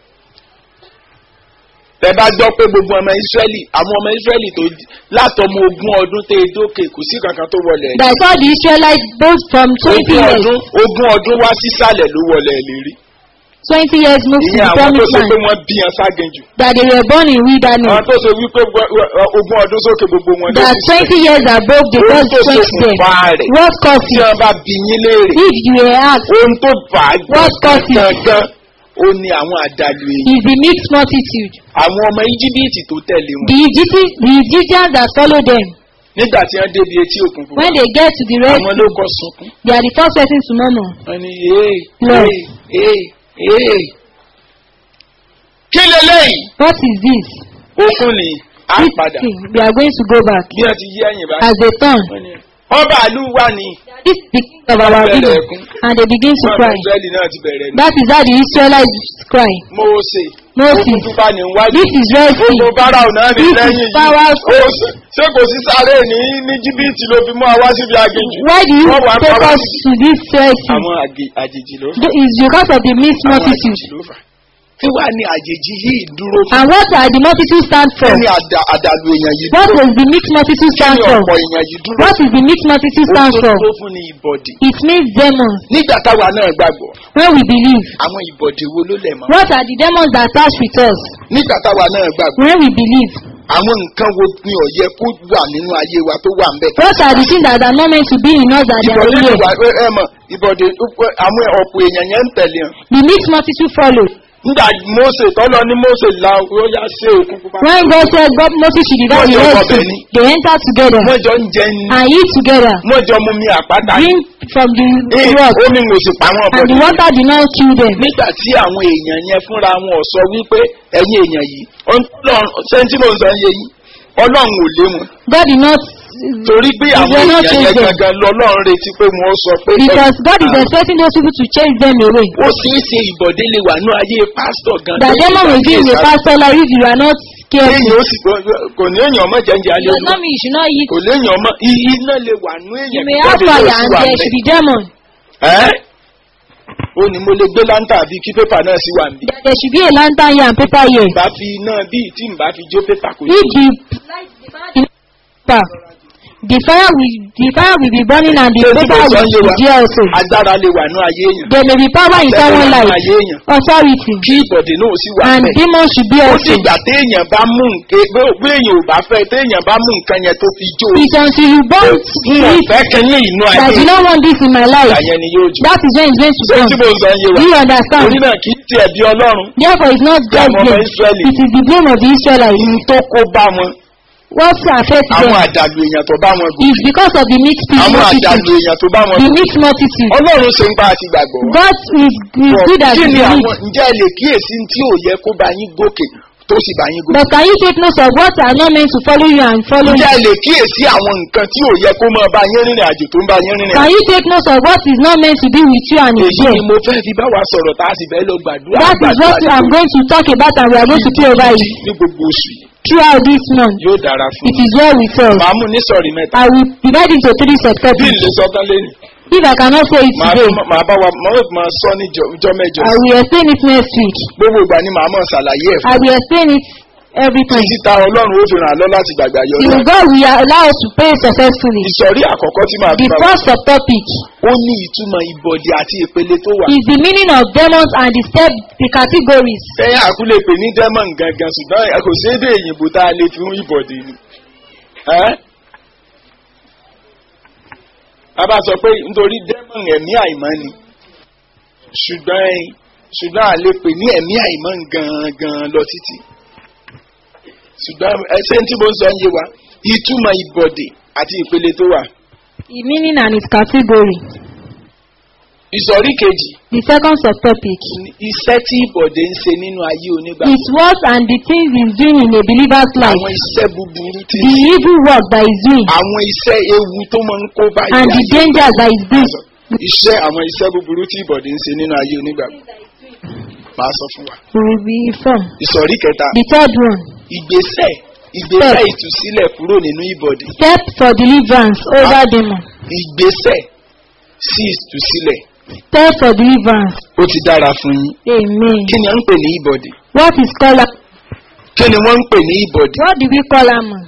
tẹ bá gbọ́ pé gbogbo ọmọ ìsírẹ́lì àwọn ọmọ ìsírẹ́lì tó látọmọ ogún ọdún tẹ dókè kò sí kankan tó wọlé ẹ̀. That I saw the Israelites both from 20 ogún years, ọdún ogún ọdún wá sísàlẹ̀ ló wọlé ẹ̀ lérí. 20 years moved to ìyẹn the àwọn tó promised ṣe land. pé wọ́n bí yan ságẹ̀jù. That they were born in àwọn wilderness. tó ṣe wípé wọ- wọ- ogún ọdún sókè gbogbo wọn ló That ti sẹ̀. 20 years above the ohun God tó ṣe quenched fún them. fa rẹ̀ What caused tí it? wọ́n bá bí yín léèrè If you were asked, ohun tó fà á What caused it? gangan ó ní àwọn àdàlù èyí. is the mixed multitude. àwọn ọmọ íjíbítì tó tẹ̀lé wọn The Egyptians, the Egyptians that follow them, nígbà tí wọ́n débi etí òkun fún when they get to the Red àwọn ló Sea, kọ́ sunkún. they are the first person to murmur. wọ́n ní ee Lord. ee ee ee. kí leléyìí What is this? òkun ni á This padà thing, we are going to go back. bí wọ́n ti yí ẹ̀yìn báyìí. As they turn, wọ́n ní ọba àlú wà ní this is the king of our village, and they begin to wọ́n cry. ìsírẹ́lì náà ti bẹ̀rẹ̀ ní. That is how the Israelites cry. Mósè Moses, òkun tó bá ní wájú. this is Red gbogbo Sea. báráò náà ní This is lẹ́yìn yìí. power- Ó ṣe- ṣé kò sí sáré ní ní jìbìtì ló fi mú àwa síbi aginjù. Why do you Wọ́n wá take pa wá us síbi- to this Red Sea? àwọn àgè- àjèjì ló fà. Th- It's because of the mixed àwọn multitude. àjèjì ló fà. kí wàá ní àjèjì yìí dúró fún. And what are the multitude stand for? kí ni àdà- àdàlù èèyàn yìí What dúró does the mixed multitude kí stand ni for? ọ̀pọ̀ èèyàn yìí dúró What is the mixed multitude Ó stand tó for? dúró fún ní ìbọ̀dì. It means demons. nígbà táwa náà gbàgbọ́ When we believe, àwọn ìbọ̀dì wo ló lẹ̀ mọ́. what are the demons that attach with us? nígbà táwa náà gbàgbọ́ When we believe, àwọn nǹkan wo ni ó yẹ kó wà nínú ayé wa tó wà ń bẹ̀. what are the things that are not meant to be in us that they are ìbọ̀dì here? ìwà ẹ mọ̀ ìbọ̀dì àwọn ọ̀pọ̀ èèyàn yẹn ń tẹ̀lé hàn. The mixed multitude follow. nígbà Mósè tọ́lọ ní Mósè la ó yá sí òkun pupa. When God said God Moses should divide the Wọ́n jọ Red wọbẹ̀ Sea, ni. they enter together wọ́n jọ ń jẹ ní and eat together. wọ́n jọ mú mi àpáta ní. Drink from the Ee, rock, omi ń sì pa wọ́n and bọ̀dì. the water did not kill them. nígbà tí àwọn èèyàn yẹn fúnra wọn ò sọ wípé ẹ̀yin èèyàn yìí Ọlọ́run ṣé tí mò ń sọ yé yín Ọlọ́run ò lé wọn God did not, torí pé àwọn were not èèyàn yẹn chosen. gangan lọ́lọ́run retí pé wọ́n sọ pé because God is Ah. expecting those people to chase them away. ó ṣeé ṣe ìbọ̀dé lè wà ní ayé pásítọ̀ gan. That demon will be in the pastor like if you are not careful. Èèyàn ó sì kò ní èèyàn ọmọ jẹ́njẹ́ alẹ́ Does olú. not mean you should not eat. Kò léèyàn ọmọ i- iná lè wà ní You èèyàn may kí have bọ́dé fire náà sì and wà there ńbẹ̀. should be demon. Ẹ́ ó ní mo lè gbé láńtà àbí kí pépà náà sì wà níbí. That there should be a lantern here and paper here. Bá fi iná bíi tí n bá fi jó pépà kò ní. If the paper, the fire will the fire will be burning and the Ṣé tí paper mo sọ will ń yé be wa? there also. Agbára lè wà ní ayé èèyàn. There may be power in Àtẹ̀lé someone's wà ní life. ayé èèyàn. Authority. Kí ìbọ̀dé náà sì wà And bẹ́ẹ̀. demons should be Ó also. dìgbà téèyàn bá mú nǹkan bí èèyàn ò bá fẹ́ téèyàn bá mú nǹkan yẹn tó fi jó. It's until you burn N ò it fẹ́ kẹ́yìn inú ayé that you don't want this in my life. ìgbà yẹn ni yóò jó. That is when it's going to Ṣé come. tí mo sọ ń yé wa? Do you understand? Torí náà kì í tiẹ̀ bí Ọlọ́run. Therefore, it's not Bí God's àwọn ọmọ blame. Ísírẹ́lì. It is the blame of the Israelites. Ihun tó kó bá wọn. What affects Àwọn them àdàlù èèyàn tó bá wọn gùn. is because of the mixed Àwọn multitude. àdàlù èèyàn tó bá wọn The gùn. mixed multitude. Ọlọ́run ṣe ń bá a ti gbàgbọ́. God is, is good at Kí ni belief. àwọn ǹjẹ́ ẹ lè kíyèsí tí ò yẹ kó bá yín gòkè tó sì bá yín gòkè? But can you take note of what are not meant to follow you and follow you? Ǹjẹ́ ẹ lè kíyèsí àwọn nǹkan tí ò yẹ kó máa bá yín rìnrìn àjò tó ń bá yín rìnrìn Can àjò? you take note of what is not meant to be with you and is Èyí there? ni mo fẹ́ fi bá wa sọ̀rọ̀ tá a sì fẹ́ lọ gbàdúrà. That is what gbàdúrà I'm going to talk about and we are going to pray over it ní gbogbo oṣù yìí. throughout this month. Yóò dára fún It is well with us. Màá mú ní sọ̀rí mẹ́ta. I will divide into three Bí subtopics. ìlú sọ́tán lé ní. If I cannot say it Màá today, màá bá wa màá máa sọ ní ìjọ ìjọ mẹ́jọ. I will explain it next week. Gbogbo ìgbà ni màá máa ṣàlàyé ẹ̀ fún. I will explain it every time. Títí ta Ọlọ́run ó fi ràn án lọ láti gbàgbà yọ Till lọ. God will allow us to pray successfully. Ìsọ̀rí àkọ́kọ́ tí màá The fi bá wa first subtopic ó ní ìtumọ̀ ìbọ̀dì àti ìpele tó wà. is the meaning of demons and the step, the categories. Sẹ́yìn àkúlẹ̀ pè ní demon gangan ṣùgbọ́n ẹ kò sí èdè òyìnbó tá a lè fi hún ìbọ̀dì ni. Ẹ́ a bá sọ pé nítorí demon ẹ̀mí àìmọ́ ni ṣùgbọ́n ẹ ṣùgbọ́n a lè pè ní ẹ̀mí àìmọ́ gangan lọ títí. Ṣùgbọ́n ẹsẹ̀ tí mo ń sọ ń yé wa ìtumọ̀ ìbọ̀dì àti ìpele tó wà. The meaning and its category. ìsọ̀rí kejì The second subtopic ni iṣẹ́ tí ìbọ̀dé ń ṣe nínú ayé onígbà is what and the things he's doing in a believer's life. àwọn iṣẹ́ búburú tí The evil work that he's doing àwọn iṣẹ́ ewu tó máa ń kó báyìí and the dangers that he's doing. iṣẹ́ àwọn iṣẹ́ búburú tí ìbọ̀dé ń ṣe nínú ayé onígbà máa sọ fún wa. We will be informed. ìsọ̀rí kẹta The third one, ìgbésẹ̀ ìgbésẹ̀ ìtúsílẹ̀ kúrò nínú ìbọ̀dé step for deliverance over demon. ìgbésẹ̀ sí ìtúsílẹ̀ Step for deliverance. ó ti dára fún yín Amen. kí ni à ń pè ní ìbọ̀dé What is called am- kí ni wọ́n ń pè ní ìbọ̀dé what do we call among?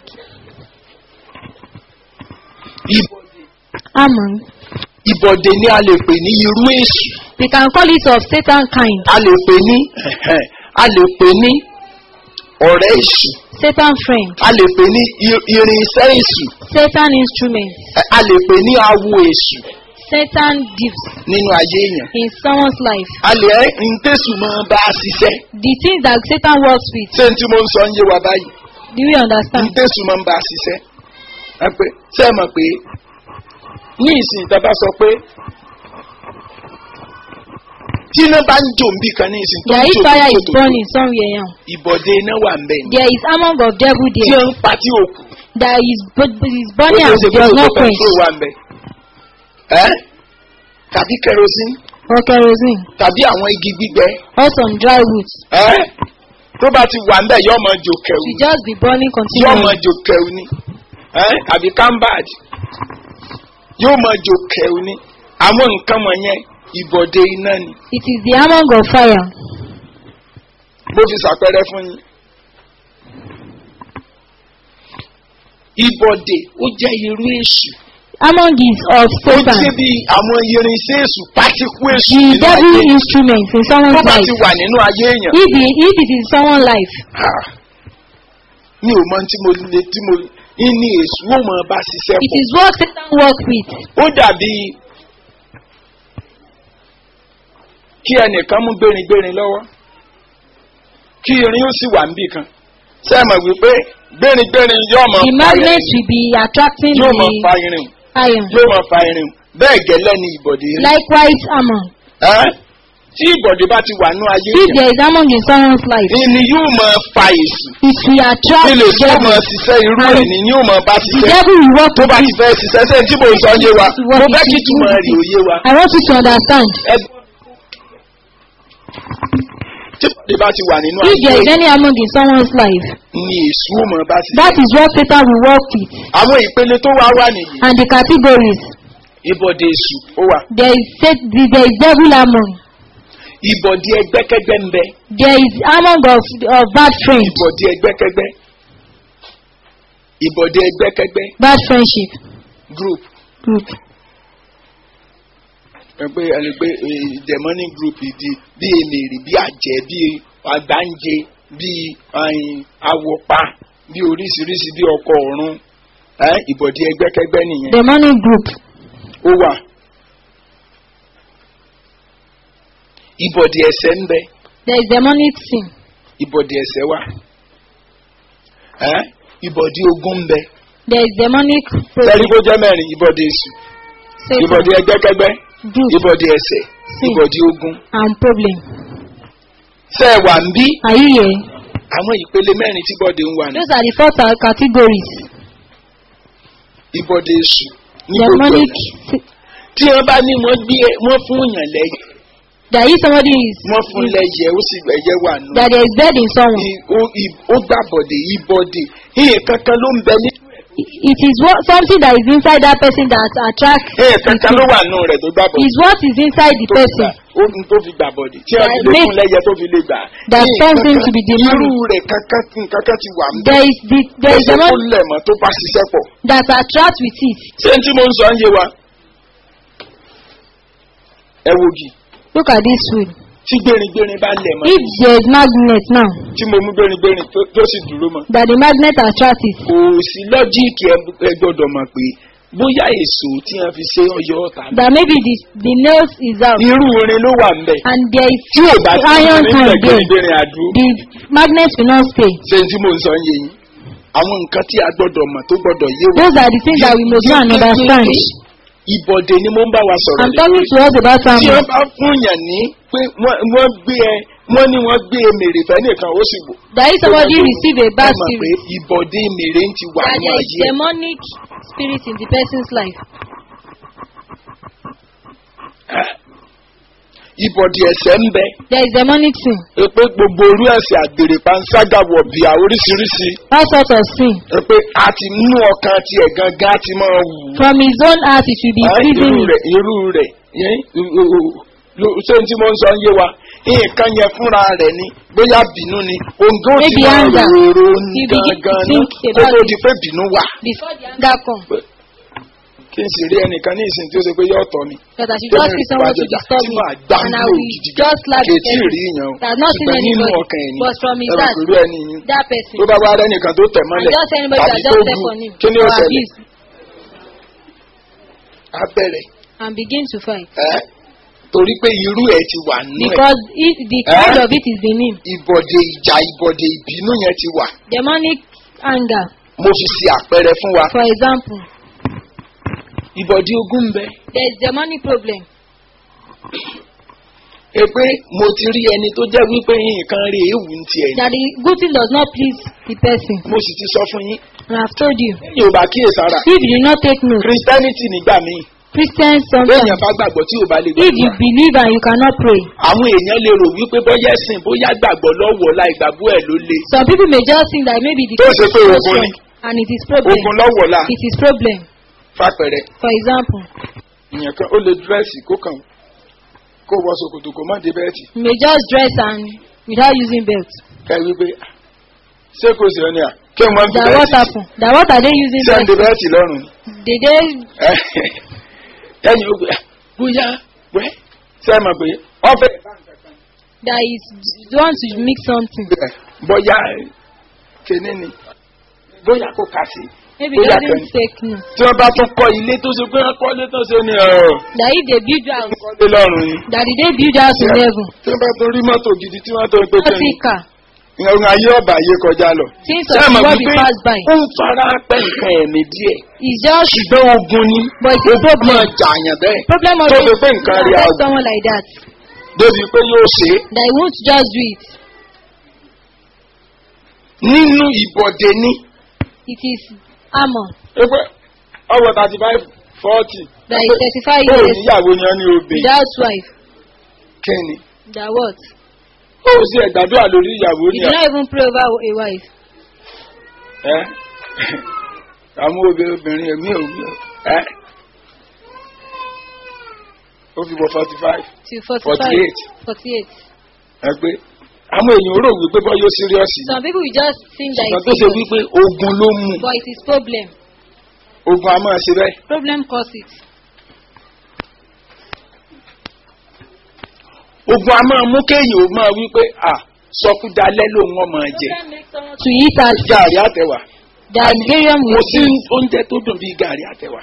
ìbọ̀dé Among. ìbọ̀dé ni a lè pè ní irú èṣù We can call it of Satan kind. a lè pè ní a lè pè ní ọ̀rẹ́ èṣù Satan friend. a lè pè ní i- irinṣẹ́ èṣù Satan instrument. a lè pè ní awo èṣù Satan gifts nínú ayé èèyàn in someone's life. a lè ẹ́ ntẹ́sù máa bá a ṣiṣẹ́ The things that Satan works with. ṣé n tí mo ń sọ ń yé wa báyìí Do we understand? ntẹ́sù máa ń bá a ṣiṣẹ́ ẹ pé ṣé ẹ mọ̀ pé ní ìsìn ìtàbá sọ pé tí iná bá ń jò ń bì kan ní ìsìn tó There ń is jò tó fire ń is jò tó burning somewhere now. ìbọ̀dé iná wà ń bẹ̀ ni There is among of devil tí there. ó ń pa tí òkú That is, but is ó burning ṣe and é ṣe pé does òkú not kan quench. tó wà ń bẹ̀ ẹ́ tàbí kerosene Or kerosene. tàbí àwọn igi gbígbẹ Or some dry wood. ẹ́ tó bá ti wà ń bẹ̀ yóò máa jò kẹ̀wù To just be burning yóò máa continually. jò kẹ̀wù ni ẹ́ àbí cambad yóò máa jò kẹ̀wù ni àwọn nǹkan wọ̀nyẹn ìbọ̀dé iná ni It is the among of fire. mo fi ṣàpẹẹrẹ fún yín. ìbọ̀dé ó jẹ́ irú èṣù Among is of ó Satan. jẹ́ bí àwọn irinṣẹ́ èṣù pátíkú èṣù The nínú devil ayé instrument in tó someone's bá life. ti wà nínú ayé èèyàn. If, the, if it is someone's life, Ah, mi ò mọ tí mo lè tí mo ní èṣù ó mọ bá ṣiṣẹ́ it pọ̀. is what Satan works with. ó dàbí kí ẹnìkan mú gbéringbérin lọ́wọ́ kí irin ó sì wà níbì kan ṣé ẹ mọ̀ wípé gbéringbérin yóò mọ The fa magnet irin will be attracting yóò mọ fa the irin iron. yóò mọ fa irin bẹ́ẹ̀ gẹ́lẹ́ ni ìbọ̀dé rí. Likewise, among. Ẹ́, tí ìbọ̀dé bá ti wà ní ayé If yẹn there is among in someone's life, ìní yóò mọ fa èṣù it will attract ilé the tó mọ devil. ṣiṣẹ́ irú ẹ̀ ní yóò mọ bá The ṣiṣẹ́ devil will work tó bá with ti fẹ́ ṣiṣẹ́ sẹ́yìn tí mo sọ yé wa This is what mo it fẹ́ kí is. túmọ̀ rẹ̀ òye wa. I want you to understand. Ẹ- tí ìbọ̀dé bá ti wà nínú If there ayé is any among in someone's life, ni èṣù ó mọ bá that ṣiṣẹ́. is what Satan will work with. àwọn ìpele tó wá wà nìyí And the categories, ìbọ̀dé èṣù ó wà there is Sat- there is devil among. ìbọ̀dé ẹgbẹ́kẹ́gbẹ́ ń bẹ There is among of, of bad friends, ìbọ̀dé ẹgbẹ́kẹ́gbẹ́ ìbọ̀dé ẹgbẹ́kẹ́gbẹ́ bad friendship group group. ẹ pé ẹni pé eh, demonic group di bí emèrè bí àjẹ́ bí àgbáǹjẹ bí ayin, awọpa bí oríṣiríṣi bí ọkọ ọ̀run ẹ ìbọ̀dé ẹgbẹ́kẹ́gbẹ́ nìyẹn Demonic group. ó wà ìbọ̀dé ẹsẹ̀ ń bẹ There is demonic sin. ìbọ̀dé ẹsẹ̀ wà ẹ ìbọ̀dé ogun ń bẹ There is demonic sẹ́rí kó jẹ́ mẹ́rin ìbọ̀dé èṣù Satan ìbọ̀dé ẹgbẹ́kẹ́gbẹ́ group ìbọ̀dé ẹsẹ̀ Sin. ìbọ̀dé ogun and problem. sẹ́ wà ń bí Are you here? àwọn ìpele mẹ́rin tí bọ́dé ń wà ní Those are the four ca- categories. ìbọ̀dé èṣù ní gbogbo Demonic. ọ̀nà. si- tí wọ́n bá ní wọ́n gbé wọ́n fún yàn lẹ́yìn That if somebody is wọ́n fún lẹ́yẹ ó sì ẹ̀yẹ wà nù. that there is bed in someone. I- ó- i- ó gbà bọ̀dé ìbọ̀dé ìyẹn kankan ló ń bẹ ní. It is what something that is inside that person that attracts. ìyẹn kankan ló wà nù rẹ̀ tó gbà bọ̀dé. Is what is inside the tó fi gbà- person ó ní tó fi gbà bọ̀dé tí wọ́n That fi lè makes- fún lẹ́yẹ tó fi lè gbà. that Ìyẹn turns him kankan- to be demonic. irú rẹ̀ kankan kankan ti wà ń bẹ. There is the there is Ẹsẹ̀ tó demonic lẹ̀ mọ́ tó bá ṣiṣẹ́ pọ̀. that attracts with it. ṣé n tí mo ń sọ ń yé wa. ẹ wo gì Look at this food. tí gbéringbérin bá lẹ̀ mọ́ If there is magnet now tí mo mú gbéringbérin tó- tó sì dúró mọ́. that the magnet attracts it, kò sí lọ́jíìkì ẹ gbọ́dọ̀ mọ̀ pé bóyá èso tí wọ́n fi ṣe ọyọ́ ọ̀tá mi. that maybe the the nails is out irú orin ló wà ńbẹ̀. and there is tí ò bá sí iron orin can ńbẹ̀ there. gbẹ̀rẹ̀gbẹ̀rẹ̀ àdúró. The magnet will not stay. ṣé tí mò ń sọ ń yé yín. àwọn nǹkan tí a gbọ́dọ̀ mọ̀ tó gbọ́dọ̀ yé wa. Those are the things that we must know and understand. ìbọ̀dé ni mo ń bá wa sọ̀rọ̀ I'm lé talking lórí. to us about tí family. wọ́n bá fún yàn ní pé wọ́n wọ́n gbé ẹ wọ́n ní wọ́n gbé e mèrè fẹ́ nìkan ó sì wò. That if somebody receive a bad ẹ mọ̀ pé spirit, ìbọ̀dé mèrè ń ti wà that nínú there is ayé ẹ̀. demonic spirit in the person's life. ìbọ̀dé ẹ̀sẹ̀ ń bẹ There is demonic sin, pé gbogbo orú ẹ̀sẹ̀ àgbèrè panṣágà wọ̀bìà oríṣiríṣi all sorts of sin. pé a ti nú ọkàn tiẹ̀ gangan a ti máa wù ú. From his own heart, it will be Ah, pleasing irú him. rẹ̀ irú rẹ̀ yẹn, o- o- o- lo- ṣé n tí mo ń sọ ń yé wa nǹkan yẹn fúnra rẹ̀ ni bóyá bínú ni òǹgá ò ti Maybe máa anger. rorò He begin to gangan ní think kó about tó it. di pé bínú wà. Before the anger comes, kí n sì rí ẹnìkan ní ìsìn tí ó ṣe pé yóò tọ́ mi. that I should just see someone to disturb tí me, màá gbá and I lò will gidi just slap the kètí rí person. yẹn o That not seen ṣùgbọ́n nínú anybody, ọkàn ẹ̀ ni but from his ẹ̀rọ heart, pẹ̀lú ẹni yín that person. tó bá wá rẹ́nìkan tó tẹ̀ And mọ́lẹ̀ just anybody tàbí that tó just bu step on him kí ni ó or ṣẹlẹ̀ abuse á bẹ̀rẹ̀ and begin to fight. ẹ́ torí pé irú ẹ̀ ti wà nínú ẹ̀ Because if the kind Eh? of it is in him. ìbọ̀dé ìjà ìbọ̀dé ìbínú yẹn ti wà Demonic anger, mo fi ṣe àpẹẹrẹ fún wa for example, ìbọ̀dé ogún ń bẹ there is demonic problem. ẹ pé mo ti rí ẹni tó jẹ́ wípé nǹkan rí èèwù ń tiẹ̀ ni That the good thing does not please the person. mo sì ti sọ fún yín And I've told you. yóò bá kíyèsára If you do not take note, christianity nígbà míì Christians lẹ́yìn sometimes, bá gbàgbọ́ tí ò bá lè if you gbàgbọ́ believe and you cannot pray, àwọn èèyàn lè rò wípé bóyá ẹ̀sìn bóyá gbàgbọ́ lọ́wọ́ láì gbàgbọ́ ẹ̀ ló le some people may just think that maybe the Tó faith ṣe is pé so ogun strong ni. and it is problem. ogun lọ́wọ́ la It is problem. fàpẹ̀rẹ̀ For example, ìyẹn kan ó lè dírẹ́sì kó kàn kó wọ ṣòkòtò kó má dé bẹ́ẹ̀tì you may just dress and without using belt. ká wípé ṣé kò sí ọ ní à kí wọ́n fi That what bẹ́ẹ̀tì happen? That what are they using ṣé ń belt? de bẹ́ẹ̀tì lọ́rùn ni. Did they ẹ̀yìn ogun bóyá wẹ́ ṣé ẹ mọ̀ pé ọ̀fẹ́ that is want to mix something? bóyá kíní ni bóyá kò kà sí Maybe Bóyá doesn't kan. take note. tí wọ́n bá tún kọ́ ilé tó ṣe pé wọ́n kọ́ ilé tó ṣe ni ọ̀ọ́ That if they build house, kọ́lé lọ́rùn ni. that did they build house in heaven? tí wọ́n bá tún rí mọ́tò gidi tí wọ́n tó ń pè Not kẹ́ni in car. ìyẹn ayé ọba ayé kọjá lọ. Things Ṣé ẹ of mọ̀ what we wípé pass by. ó ń fara pẹ́ nǹkan ẹ̀mí díẹ̀ It's just ṣùgbọ́n ogun ni but it's a máa problem. jàyàn bẹ́ẹ̀ Problem of tó it fi pé nǹkan rí affect àwọn someone like that. débi pé yóò ṣe é That he won't just do it. nínú ìbọ̀dé ní It is armor. pé ọwọ́ thirty five forty That is thirty-five ó years níyàwó ni wọ́n ní obìnrin without wife. kẹ́ni That what? ó sì ẹ̀gbàdúrà lórí ìyàwó You ni do not even pray over a wife. ẹ́ àwọn obìnrin obìnrin ẹ̀mí ò ẹ́ ó fi wọ forty five Till forty-five. 48. Forty-eight. ẹ pé àwọn èèyàn rò wípé bọ́ yóò síríọ́sì Some people will just think that ṣùgbọ́n tó it's ṣe serious, wípé ogun ló mú but it is problem. ogun a máa ṣe bẹ́ẹ̀ Problem cause it. ogun a máa mú kéèyàn ó máa wípé à sọkúdalẹ́ lòun ọmọ jẹ Problem makes someone to eat as gàrí àtẹwà that Miriam mo will sí eat. oúnjẹ tó dùn bíi gàrí àtẹwà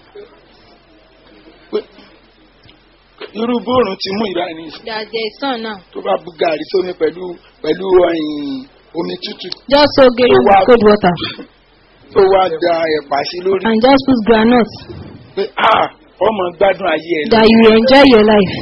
Pé- irú bóòrùn ti mú ìrà ní ìsìn That there is sun now. tó bá bu gàrí sómi pẹ̀lú pẹ̀lú ẹ̀yìn omi tútù Just soak Miriam with cold water tó wá da ẹ̀pà sí lórí and just put groundnut pé à ọmọ gbádùn ayé ẹ̀ lọ. that you will enjoy your life.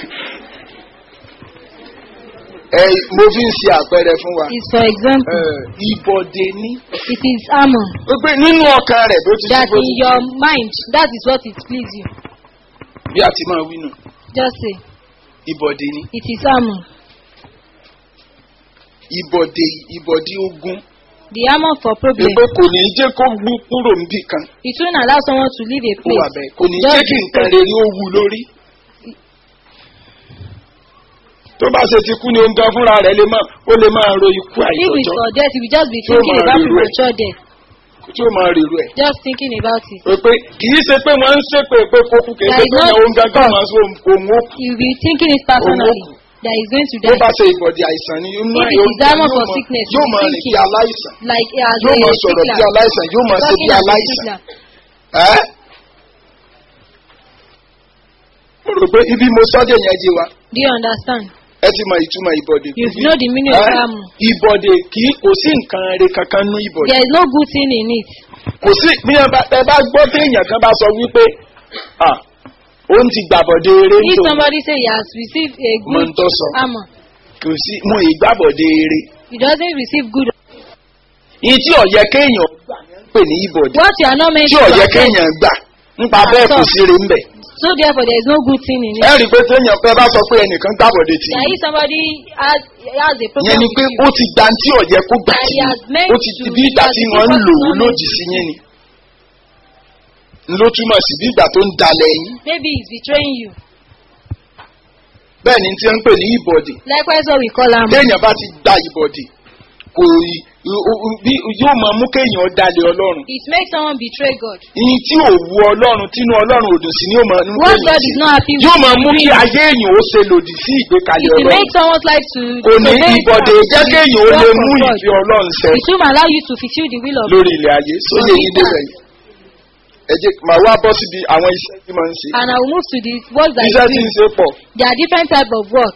ẹ mo fi ń ṣe àpẹẹrẹ fún wa Is for example, ẹ, ìbọ̀dé ní. it is armor pé nínú ọkàn rẹ̀ bó ti that bó in ti your mind that is what it please you. bí a ti máa wí nù Just say ìbọ̀dé ní. it is armor. ìbọ̀dé ìbọ̀dé ogun The armor for problem. pé kò ní jẹ́ kó gbú kúrò níbì kan It won't allow someone to leave a kó wà place. bẹ́ẹ̀ kò ní Just jẹ́ kí nǹkan because- rere ó wù lórí. tó bá ṣe ti kú ni ohun gan fúnra rẹ̀ lè máa ó lè máa ro ikú If it's àìtọ́jọ́ for death, you will just be Tí ó thinking máa about rírú ẹ̀. premature death. tí ó máa rèrò ẹ̀. Just thinking about it. pé pé kì í ṣe pé wọ́n ń ṣépè pé kó kú kì í ṣe There is pé no ohun gangan God. máa ṣe ohun ó kú. You will be thinking it personally Òun that he's going to bó bá die. ṣe ìbọ̀dé àìsàn ni yóò máa If it is diamond for sickness, yóò you máa be rìn bí thinking. aláìsàn Like as yóò a máa sọ̀rọ̀ bí sickler. aláìsàn yóò máa ṣe bí Talking as a aláìsàn. sickler. ẹ́ mo rò pé ibi mo sọ́dẹ̀ yẹn jí wa Do you understand? ẹ ti mọ ìtumọ̀ ìbọ̀dé. You know the meaning of Ẹ́, armor. ìbọ̀dé kì í kò sí nǹkan rẹ kankan nú ìbọ̀dé. There is no good thing in it. kò sí bí ẹ bá ẹ bá gbọ́ tí èèyàn kan bá sọ wípé ah ó ń ti gbàbọ̀dé eré If tó somebody say he has received a mọ ń good tọ́ sọ armor, kò sí mo ì gbàbọ̀dé eré he doesn't receive good. yìí tí ọ̀yẹ́ kéèyàn gbà ní ń pè ní ìbọ̀dé What you are not meant tí to ọ̀yẹ́ accept. kéèyàn gbà nípa bẹ́ẹ̀ kò sí rí ń bẹ̀. So therefore, there is no good thing in it. ẹ rí i pé téèyàn pẹ́ bá sọ pé ẹnìkan gbàbọ̀dé tì That í if somebody has, has a yẹn problem ni with pé you, ó ti gba tí ọ̀yẹ́ kó gbà That tì he í has meant ó ti to- ti bí ìgbà that tí the wọ́n ń people lò ó is not lòdì sí yín ni ló túmọ̀ sí bí ìgbà tó ń dalẹ̀ yín maybe he's betraying you. bẹ́ẹ̀ ni tí wọ́n ń pè ní ìbọ̀dì Likewise, what we call armor. téèyàn bá ti gba ìbọ̀dì kò ì- ò- ò- bí- yóò máa mú kéèyàn dalẹ̀ ọlọ́run It makes someone betray God. ìyìn tí ò wu ọlọ́run tínú ọlọ́run ò dùn sí ni yóò máa mú What kéèyàn God sí is not happy with. yóò máa mú kí doing, ayé èèyàn ó ṣe lòdì sí ìgbékalẹ̀ It will ọlọ́run make someone's life to kò ní disobey ìbọ̀dì God, jẹ́ to kéèyàn ó lè walk mú from God. ìfẹ́ ọlọ́run ṣẹ It will allow you to fulfill the will of God. lórí ilẹ̀ ayé sóyè yín débẹ̀ yìí ẹ jẹ́ màá wá bọ́ síbi àwọn iṣẹ́ tí máa ń ṣe And I will move to the work that iṣẹ́ you tí do. ń ṣe pọ̀ There are different types of work.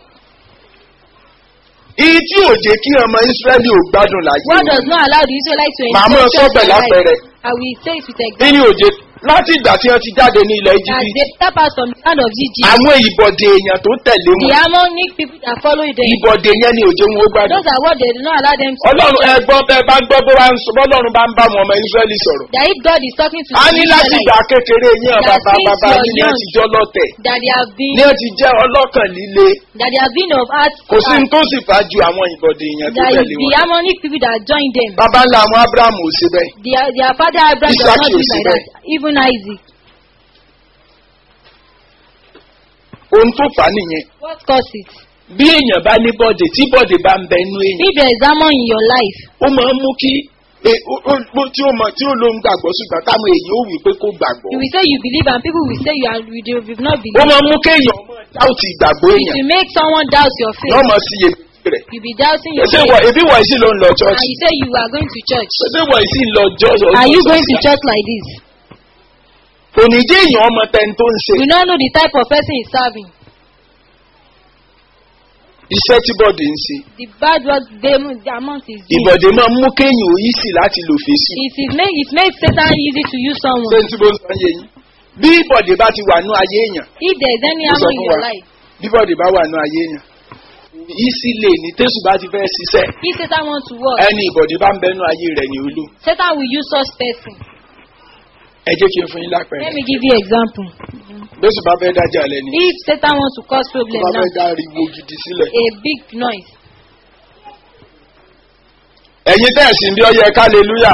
ìyí tí ò jẹ́ kí ọmọ Ísírẹ́lì ò gbádùn láyé What does not allow the Israelites to Màá enjoy mọ̀ church sọ́bẹ̀ and life. lápẹẹrẹ. I will say it with kí example. ni òjè láti ìgbà tí wọ́n ti jáde ní ilẹ̀ As Íjíbítì they step out from the land of Egypt, àwọn ìbọ̀dè èèyàn tó tẹ̀lé the wọn harmonic people that follow them, ìbọ̀dè yẹn ni òjò wọn ó gbádùn. those are what they do not allow them to. ọlọ́run ẹ gbọ́ bẹ́ẹ̀ bá gbọ́ bó bá ń sọ bọ́lọ́run bá ń bá wọn ọmọ Ísírẹ́lì sọ̀rọ̀. That if God is talking to a the ní láti ìgbà Israelites, kékeré yín That bàbá since bàbá you're yín ní young, ti jọ́ lọ́tẹ̀ that they have been, ní ó ti jẹ́ ọlọ́kàn líle that they have been of heart, kò sí ní tó sì fà ju àwọn ìbọ̀dè èèyàn tó that is tẹ̀lé the wọn. harmonic people that join them. bàbá ńlá àwọn Ábúráhámù ò ṣe bẹ́ẹ̀. Their, their father Abraham does Isaac not do ò sí like that. Even Isaac. ohun tó fà á nìyẹn What caused it? bí èèyàn bá ní bọ́dè tí bọ́dè bá ń bẹ inú èèyàn If there is harmony in your life, ó máa ń mú kí e- ó- ó- ó- tí ó mọ tí ó ló ń gbàgbọ́ ṣùgbọ́n táwọn èèyàn ó wí pé kó gbàgbọ́. you will say you believe and people will say you are you do- you do not ó believe. máa ń mú kéèyàn dáùtì ìgbàgbọ́ It èèyàn will make someone doubt your yóò faith. mọ sí iyèméjì rẹ̀. You be doubting your ṣé faith. wọ ebi wọ̀ sí ló ń lọ And chọ́ọ̀chì you say you are going to church. ṣé wọ̀ sí lọ jọ́ọ̀sì. Are you going to church like this? kò ní jẹ́ èèyàn ọmọ tẹni tó ń ṣe You don't know the type of person he's serving. iṣẹ́ tí bọ́dè ń ṣe. The bad work they, the amount is doing. ìbọ̀dè máa ń mú kéèyàn òyì sí láti lò fèsì. It is make it makes Satan easy to use ṣé someone. n tí mo ń sọ yé yín. bí ìbọ̀dè bá ti wà ní ayé èèyàn If there is any Mo sọ harm in fún your wa. life, bí bọ́dè bá wà ní ayé èèyàn ìsì lè ní tẹ́sù bá ti fẹ́ ṣiṣẹ́ if Satan wants to work, ẹni ìbọ̀dé bá ń bẹnu ayé rẹ̀ ní olú. Satan will use such person. ẹ jẹ́ kí n fún yín Let lápẹ̀rẹ̀. me give you example. bẹ́sù bá fẹ́ dájà lẹ́ni If Satan wants to cause tó problem bá now, fẹ́ dá ariwo gidi sílẹ̀. a big noise. ẹ̀yin tẹ̀sí bí ọyẹ kálẹ́lúyà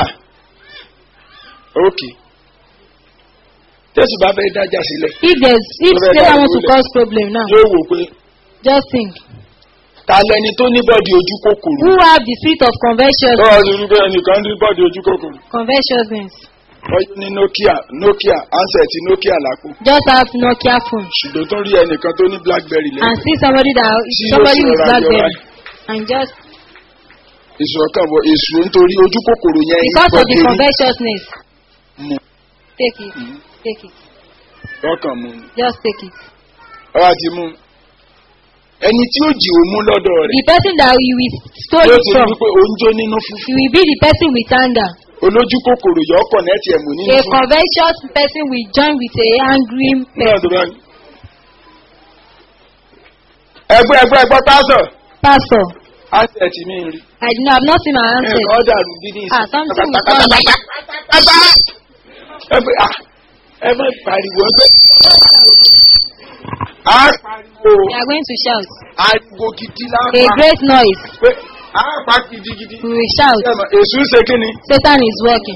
ókè tẹ́sù bá fẹ́ dájà sílẹ̀ If there's if Tó fẹ́ Satan dá wants to ìwúlẹ̀. cause problem now, yóò wò pé just think. ta lẹni tó ní bọ́ọ̀dì ojú kòkòrò. Who have the spirit of conversion, tọ́wọ́ ti rí bẹ́ẹ̀ nìkan ní bọ́ọ̀dì ojú kòkòrò. conversiousness? ọyọ ní nokia nokia ansẹ̀tì nokia lápò Just have Nokia phone ṣùgbọ́n tó rí ẹnìkan tó ní blackberry and lẹ́yìn see somebody that Tí somebody yóò with ṣọ́ra yọ blackberry and just èso ọkàn wọ èso nítorí ojú kòkòrò yẹn because of the bọ́ọ̀dì rí covetousness, mu take it, Mhm. take it, ọkàn mu ni. just take it. ọwọ́ àti mú ẹni tí ó jì ó mú lọ́dọ̀ rẹ̀ The person that you will stole yóò it ti rí from, wípé oúnjẹ nínú fúfú you will be the person with anger. olójú kòkòrò yọ ọkọ̀ nẹ́ẹ̀tì ẹ̀mú nínú A fúfú. covetous person will join with a angry Nígbà person. tó bá ní. ẹgbẹ́ ẹgbẹ́ ẹgbẹ́ pásọ̀ Pastor, ansẹ̀tì mi rí I do not, have not seen my answer. nǹkan dàrú bí ní Ah, something will come. ẹgbẹ́ à ẹ má pariwo ẹgbẹ́. a pariwo We are going to shout. ariwo gidi A lápá great noise. pé a pa gidigidi. We will shout. èsù ń ṣe kí ni. Satan is working.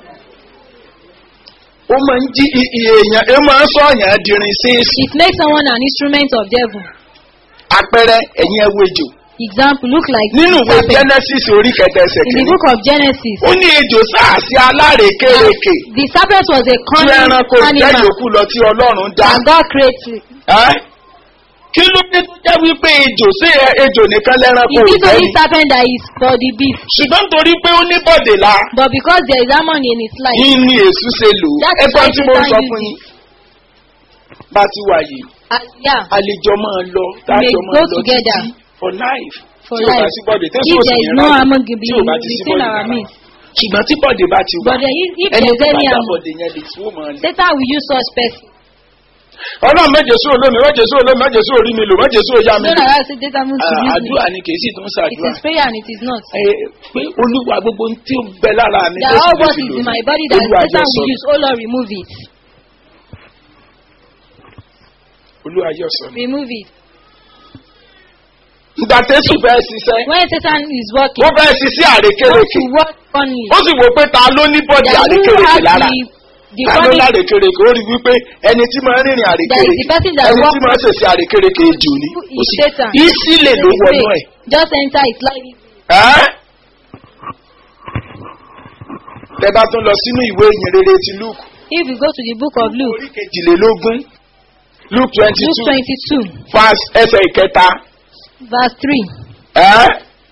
ó máa ń jí i- i- èèyàn ó máa ń sọ ọ̀yàn dirin sí èsì. It makes someone an instrument of devil. àpẹẹrẹ ẹ̀yin ẹwọ ejò. Example, look like nínú ìwé serpent. genesis orí kẹta ẹsẹ̀ In the kìíní. book of Genesis, ó ní ejò sáàsì alárekérekè. the serpent was a tí cunning ẹranko jẹ́ animal yòókù lọ tí ọlọ́run dá. and God created. Ẹ́? kí ló dé tó jẹ́ wípé ejò sí ẹ- ejò nìkan lẹ́ranko It is ìfẹ́ only ni. serpent that is for the beast. ṣùgbọ́n torí pé ó ní bọ̀dè la But because there is harmony in its life, yín ni èsù ṣe lò ó. That is ẹgbọ́n why tí mo ń Satan sọ used fún it. yín. bá a ti wà yìí uh, yeah, àlejò máa lọ may tájọ máa go lọ together títí for life. for tí ò bá life. sí bọ̀dè If tẹ́sí òsì there is yẹn no láti- harmony tí ò bá ti sí between bọ̀dè our rárá. midst. ṣùgbọ́n tí bọ̀dè bá ti wà But then if, if ẹni there is tó bá any gbà harmony, bọ̀dè yẹn lè tí ó máa lè. Satan will use such person. ọlọ́run méjèèsú olómi méjèèsú olómi méjèèsú orí mi lò méjèèsú òyà mi No, lò that I say data moves to Ah, use me. àdúrà ni kì í sì tún It ṣàdúrà is prayer and it is not. Ẹ, pé olúwa gbogbo ohun tí ó bẹ lára mi There tó are all sì lè what fi is lò in mí. my body that olúwa jọ Satan sọ will use. Oh Lord, remove it. olúwa jọ sọ mi. Remove it. ìgbà tẹ́sù fẹ́ ṣiṣẹ́ When Satan is ó working, fẹ́ ṣiṣẹ́ want àrékérekè to work funny. ó sì wò pé ta ló ní bọ́dì That who àrékérekè has lára the, the ta ló funny lárékérekè ó rí wípé ẹni tí máa ń rìnrìn That is the àrékérekè person that ẹni tí walks máa ń ṣèṣe àrékérekè jù ní Who is ó sì Satan? ìsílẹ̀ ló wọnú ẹ̀. just enter it like Ẹ́? tẹ bá tún lọ sínú ìwé ìyìn rere ti luke if you go to the book of Luke, orí kejìlélógún luke twenty Luke two 22, verse ẹsẹ̀ ìkẹta verse 3. ẹ́?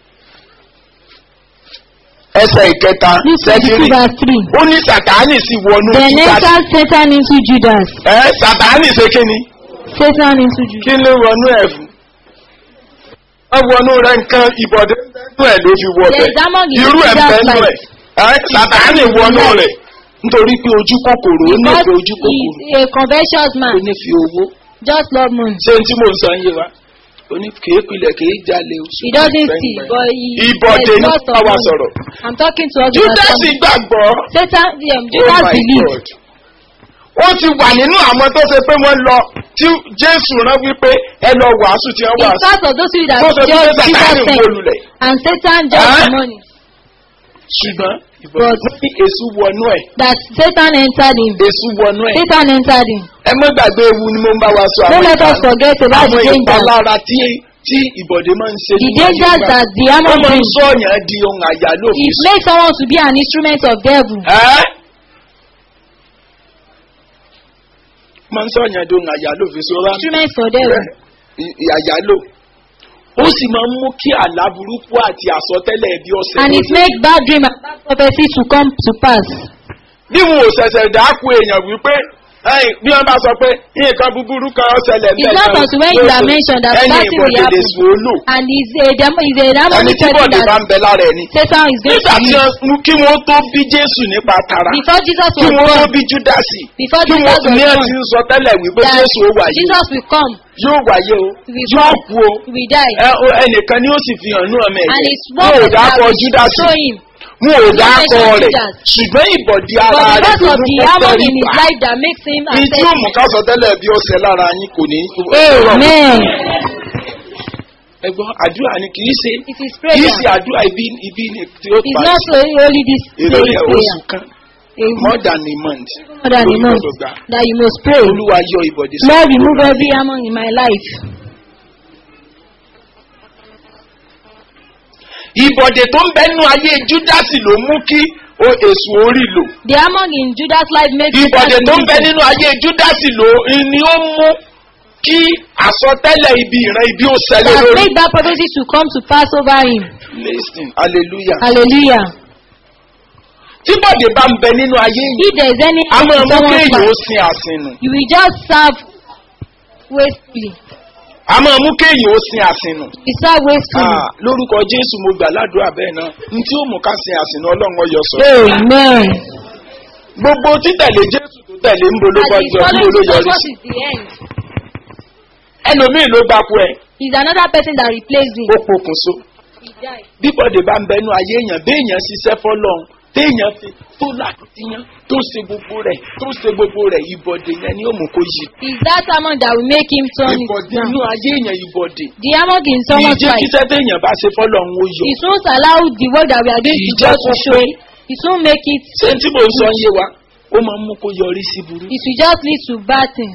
ẹsẹ̀ ìkẹta Luke 22, sẹ́kìrì verse 3. ó ní sàtáánì sì wọnú Then Júdásì. entered Satan into Judas. ẹ́ sàtáánì ṣe kí ni Satan into Judas. kí ló wọnú ẹ̀ fún wọ́n wọnú rẹ̀ nǹkan ìbọ̀dé nínú ẹ̀ ló fi wọ There is among bẹ́ẹ̀ his irú ẹ̀ Judas bẹ́ẹ̀ nínú ẹ̀ life. ẹ́ sàtáánì wọnú rẹ̀ nítorí pé ojú kòkòrò ó ní Because ìfẹ́ ojú he kòkòrò is a covetous ó man. ní fi owó Just love money. ṣé n tí mò ń sọ yé wa ó ní kìí pilẹ̀ kìí jalè o. He doesn't steal, but he ìbọ̀dé there's ní lots of báwa money. sọ̀rọ̀. I'm talking to us. júdásì gbàgbọ́. Satan, um, oh Judas my believed. god. ó ti wà nínú àwọn tó ṣe pé wọ́n lọ tí jésù rán wípé ẹ lọ wàásù tí wọ́n In wàásù. part of those people that tó ṣe pé just sàtáàlì Jesus ń sent, wọlulẹ̀. and Satan just Huh? the money. ṣùgbọ́n ìbọ̀dé ní èṣù wọnú ẹ̀. That Satan entered him. èṣù wọnú ẹ̀. Satan entered him. ẹ má gbàgbé ewu ni mo ń bá wa sọ Don't àwọn let us ìpa- forget about the àwọn dangers. ìpalára tí tí ìbọ̀dé máa ń ṣe The nínú dangers ayé wa. that the ó hammer máa ń brings. sọ ọ̀yàn di ohun àyálò It fèsì. makes someone to be an instrument of devil. ẹ́ máa ń sọ ọ̀yàn di ohun àyálò fèsì ọ̀rá Instrument for devil. àyálò ó sì máa ń mú kí àlá burúkú àti àsọtẹ́lẹ̀ bí ọ̀sẹ̀ And it makes bad dream and bad prophecy to come to pass. bí wọn ò ṣẹ̀ṣẹ̀ dákú èèyàn wípé ẹ̀yìn bí wọ́n bá sọ pé nǹkan búburú kan ṣẹlẹ̀ It's not until when you are mentioned that ẹ̀yìn that thing will ìbọ̀dé lè happen. sùn ó lò And is a demon is a ẹni demonic tí person bọ̀dé bá that ń bẹ lára ẹni. Satan is going nígbà to tí use. wọ́n mú kí wọ́n tó bí jésù nípa tara Before Jesus kí was wọ́n tó born, bí júdásì before kí wọ́n Jesus ní was ẹ born, ti ń sọ tẹ́lẹ̀ wípé that jésù ó wáyé o Jesus will come, yóò wáyé o will yóò come, kú o will die. ẹ o ẹnìkan ni ó sì fi hàn ní ọmọ And ẹ̀jẹ̀ it's wọn one ò person that dákọ will júdásì show him. wọn ò dákọ mention rẹ̀ Judas. ṣùgbọ́n ìbọ̀dí But ara rẹ̀ because tó of mú the kó hammer tẹ̀lé in his pa life that makes him ní tí ó mú accept ká sọ tẹ́lẹ̀ bí ọ̀sẹ̀ lára yín kò ní. Amen. ẹgbọ́n àdúrà ni kì í ṣe It is kì í prayer. ṣe àdúrà ibi ibi ni tí ó It's pa not so only this èrè prayer. rẹ̀ oṣù kan A more than a month more than a lórí month gbọdọ̀ gbà. that you must pray. olúwa yọ ìbọ̀dé Lord, remove every hammer in my life. ìbọ̀dé tó ń bẹ́nu ayé júdásì ló mú kí o èso orí lò The hammer in Judas' life makes ìbọ̀dé Satan tó ń to bẹ listen. nínú ayé júdásì ló ni ó mú kí àsọtẹ́lẹ̀ ibi ìran ibi ó ṣẹlẹ̀ that lórí. make that prophecy to come to pass over him. listen hallelujah. Hallelujah. tí bọ̀dé bá ń bẹ nínú ayé yìí If there is any a máa in mú someone's kéèyàn ó life, sin àsìnù you will just serve wastefully. a máa mú kéèyàn ó sin àsìnù. You serve wastefully. Ah, lórúkọ jésù mo gbà ládùúrà bẹ́ẹ̀ náà n tí ó mú ká sin àsìnù ọlọ́run ọyọ sọ. Amen. gbogbo títẹ̀lé jésù tó tẹ̀lé ń bolo As bọ́ he jọ ń follows bolo Jesus, yọrí what sí. is the end? ẹlòmíì ló gbapò ẹ̀ Is another person that replaced him. ó pokùnso. He died. bí bọ́dé bá ń bẹnu ayé èèyàn béèyàn ṣiṣẹ́ fọlọ́run téèyàn fi tó làkìtìyàn tó ṣe gbogbo rẹ̀ tó ṣe gbogbo rẹ̀ ìbọ̀dé yẹn ni ó mú kó yí. Is that hammer that will make him turn it ìbọ̀dé down? inú ayé èèyàn ìbọ̀dé. The hammer in someone's ìjẹ́ life. kíṣẹ́ téèyàn bá ṣe fọ́lọ́run ó yọ. It won't allow the work that we are doing to Ìjẹ́ God to kó show. pé It won't make it. ṣé tí mò ń sọ ń yé wa ó máa ń mú kó yọrí sí burú. It will just lead to bad things.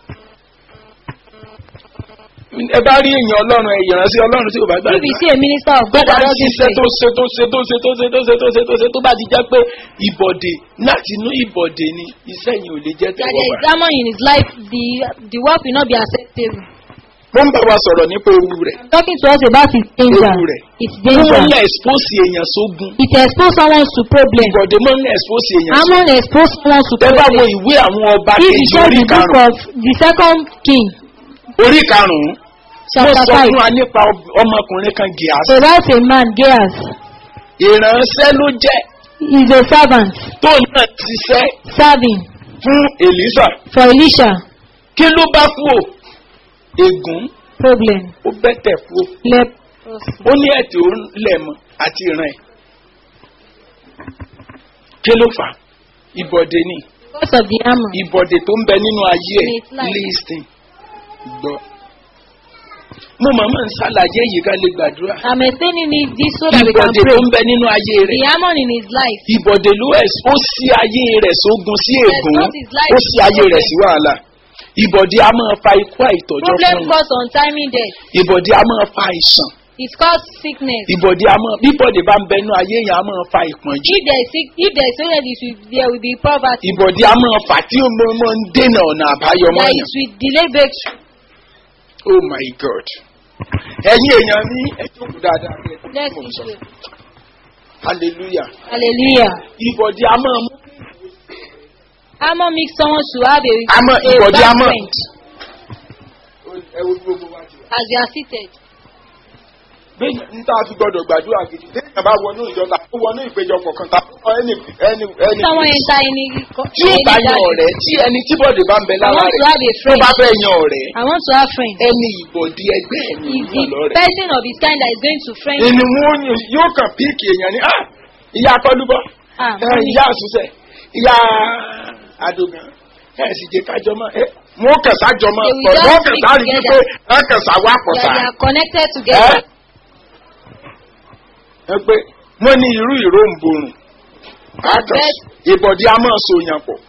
ẹ bá rí èèyàn ọlọ́run ẹ ìránṣẹ́ ọlọ́run tí kò bá If you gbàgbé. see a minister of tó God bá that ń doesn't ṣiṣẹ́ pray, tó ṣe tó ṣe tó ṣe tó ṣe tó ṣe tó ṣe tó ṣe tó bá ti jẹ́ pé ìbọ̀dé láti inú ìbọ̀dé ni iṣẹ́ yìí ò lè jẹ́ that there tẹ̀wọ́ is hammer in his life, the the work will not be acceptable. mo ń bá wa sọ̀rọ̀ nípa ewu rẹ̀. I'm talking to us about his danger. Ewu rẹ̀. Its wọ́n máa ń danger. expose èèyàn sógun. It expose someone to problem. ìbọ̀dé máa ń expose èèyàn sógun. Hammer expose someone to tẹ́ bá wo problem. ìwé àwọn ọba If you kejì check orí the book karùn-ún of the second king, orí karùn-ún mo chapter sọ five, fún wa nípa ob- ọmọkùnrin kan gíàsì. about a man, Geas, ìránṣẹ́ ló jẹ́ is a servant, tó náà ṣiṣẹ́ serving fún èlísà for Elisha. kí ló bá kú o ègún problem, ó bẹ́tẹ̀ kú o leprosy. ó ní ẹ̀tì ó lẹ̀ mọ́ àti ìran ẹ̀ kí ló fà á? ìbọ̀dé ni Because of the hammer. ìbọ̀dé tó ń bẹ nínú ayé ẹ̀ In its life. lísìn gbọ́. mo màmá ń ṣàlàyé yìí ká lè gbàdúrà I'm explaining it this so that we can ìbọ̀dé pray. tó ń bẹ nínú ayé The rẹ̀ hammer in his life. ìbọ̀dé ló ẹ̀ ó sí ayé rẹ̀ sógun sí Yes, ègún not his life. ó sí ayé rẹ̀ sí wàhálà ìbọ̀dé a máa fa ikú àìtọ́jọ́ Problem fún un cause untimely death. ìbọ̀dé a máa fa àìsàn It cause sickness. ìbọ̀dé a máa bíbọ̀dé bá ń bẹ nínú ayé yẹn a máa fa ìpọ́njú If there is sick, if there is sickness, it will, there will be poverty. ìbọ̀dé a máa fà tí ó mọ mọ ń dènà ọ̀nà àbáyọ There mọ́yàn is will delay breakthrough. oh my god ẹ̀yin èèyàn ní ẹjọ́ kù dáadáa bí ẹ tó Let's mọ̀ sọ pray. hallelujah Hallelujah. ìbọ̀dé a máa mú Hammer makes someone to have a, Hammer, a ìbọ̀dé bad hammer. friend ẹ wo gbogbo wa jù as they are seated. bẹ́ẹ̀ ní tá a fi gbọ́dọ̀ gbàdúrà gidi téèyàn bá wọnú ìjọba tó wọnú ìpéjọpọ̀ kan tá a ẹni ẹni ẹni Someone enter any co- tí ó bá yan ọ̀rẹ́ tí ẹni tí bọ̀dé bá ń bẹ I lára want to rẹ̀ have a tó friend. bá fẹ́ yan ọ̀rẹ́ I want to have friends. ẹni ìbọ̀dé ẹgbẹ́ ẹ̀mí Is ìyàn the lọ́rẹ̀. person of his kind that is going to friend ẹni wọn yóò kàn píìkì èèyàn ní ah ìyá akọlùbọ Ah, ẹ, ìyá àṣùṣe ìyá àdògàn ẹ sì jẹ kájọ mọ ẹ wọn kàn sájọ mọ They will pọ just wọn kàn speak sáré together. wípé ẹ kàn sá wà pọ̀ that sá they are connected together. ẹ pé wọn ní irú ìró ń borùn Bẹ́ẹ̀- ìbọ̀dí a máa so yàn pọ̀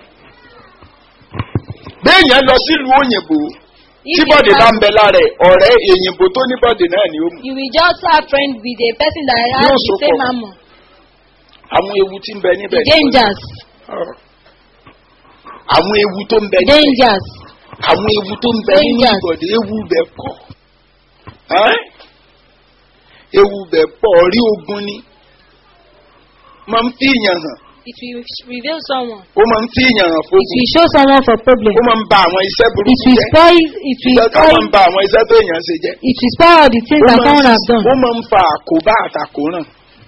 béèyàn lọ sílùú òyìnbó If tí you bọ́dé bá have- ń bẹ lára ẹ̀ ọ̀rẹ́ èyìnbó tó ní bọ́dé náà ni ó mú You will just have friend with a person that has Yóò the so same pọ̀. hammer. àwọn ewu tí ń bẹ níbẹ̀ The ni- dangers. Ọ̀rọ̀. àwọn ewu tó ń bẹ níbẹ̀ Dangers. àwọn ewu tó ń bẹ nínú Dangers. ìbọ̀dé ewu bẹ̀ pọ̀ Ẹ́n? ewu bẹ̀ pọ̀ rí ogun ni máa ń fi ìyàn hàn It will reveal someone. ó máa ń fi ìyàn hàn It fógun will show someone for problem. ó máa ń ba àwọn iṣẹ́ It burúkú will jẹ́ spoil. It will iṣẹ́ ká máa spoil. ń ba àwọn iṣẹ́ tó èèyàn ṣe jẹ́ It will spoil all the things ó that máa someone ń- has done. ó máa ń fa àkóbá àtàkóràn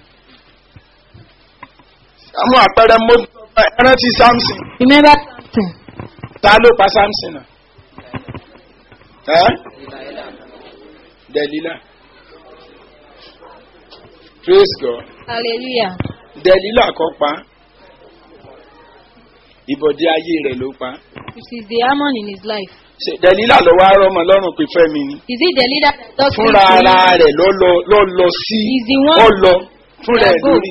àwọn àpẹẹrẹ mo rántí samson Remember something. ta ló pa samson náà ẹ́ delila praise god Hallelujah. delila kọ́ pa ìbọ̀dé ayé rẹ̀ ló pa It is the hammer in his life. Ṣé delila lọ wá rọmọ lọ́rùn pé fẹ́mi ni Is it the leader that does fúnra things to ara him? rẹ̀ lọ lọ lọ lọ sí He's the one- ọ lọ fúnra ẹ̀ Yeah, go. lórí.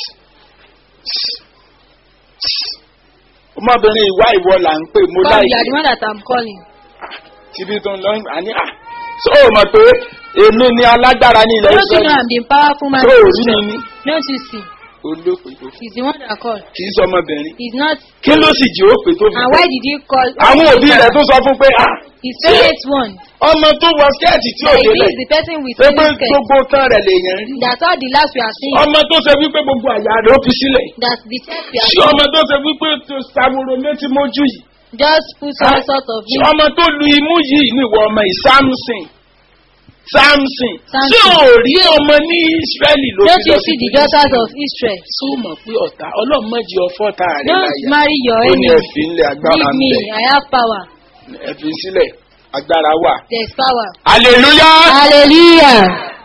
ọmọbìnrin ìwá ìwọ là ń pè mo God, láì you are the one that I'm calling. tíbi tó ń lọ àní à so o mọ̀ pé èmi ni alágbára ní ilẹ̀ Don't you know ìsọ̀rọ̀ I'm the powerful man? tó in o rí mi Israel? ní Don't you see? olóòpè tó He's the one that called. kì í sọ ọmọbìnrin He's not. kí ló sì jí òpè tó fi And why did you call? àwọn òbí rẹ̀ tó sọ fún pé ah His parents one. ọmọ tó wọ skẹ́ẹ̀tì tí ò That he délẹ̀ is the person with pé pé mini skirt. gbogbo tán rẹ̀ lèèyàn rí That's all the last we are seeing. ọmọ tó ṣe wípé gbogbo àyà rẹ̀ ó fi sílẹ̀ That's the chest we are ṣé seeing. ọmọ tó ṣe wípé tó ṣàwòrò méjì mójú yìí Just put some sort of ṣé ọmọ tó lu imú yìí ní ìwọ ọmọ yìí samson samson Samson. ṣé ò rí ọmọ ní israẹli ló Don't fi you lọ sí see the Fílístì? daughters of Israel? ṣó mọ̀ pé ọ̀tá ọlọ́mọdé ọfọ́ tá a rẹ̀ Don't láyà marry your ó ní enemy. ẹ̀fín ńlẹ̀ agbára Leave ń me. bẹ̀ I have power. ẹ̀fín sílẹ̀ agbára wà. There's power. hallelujah. Hallelujah.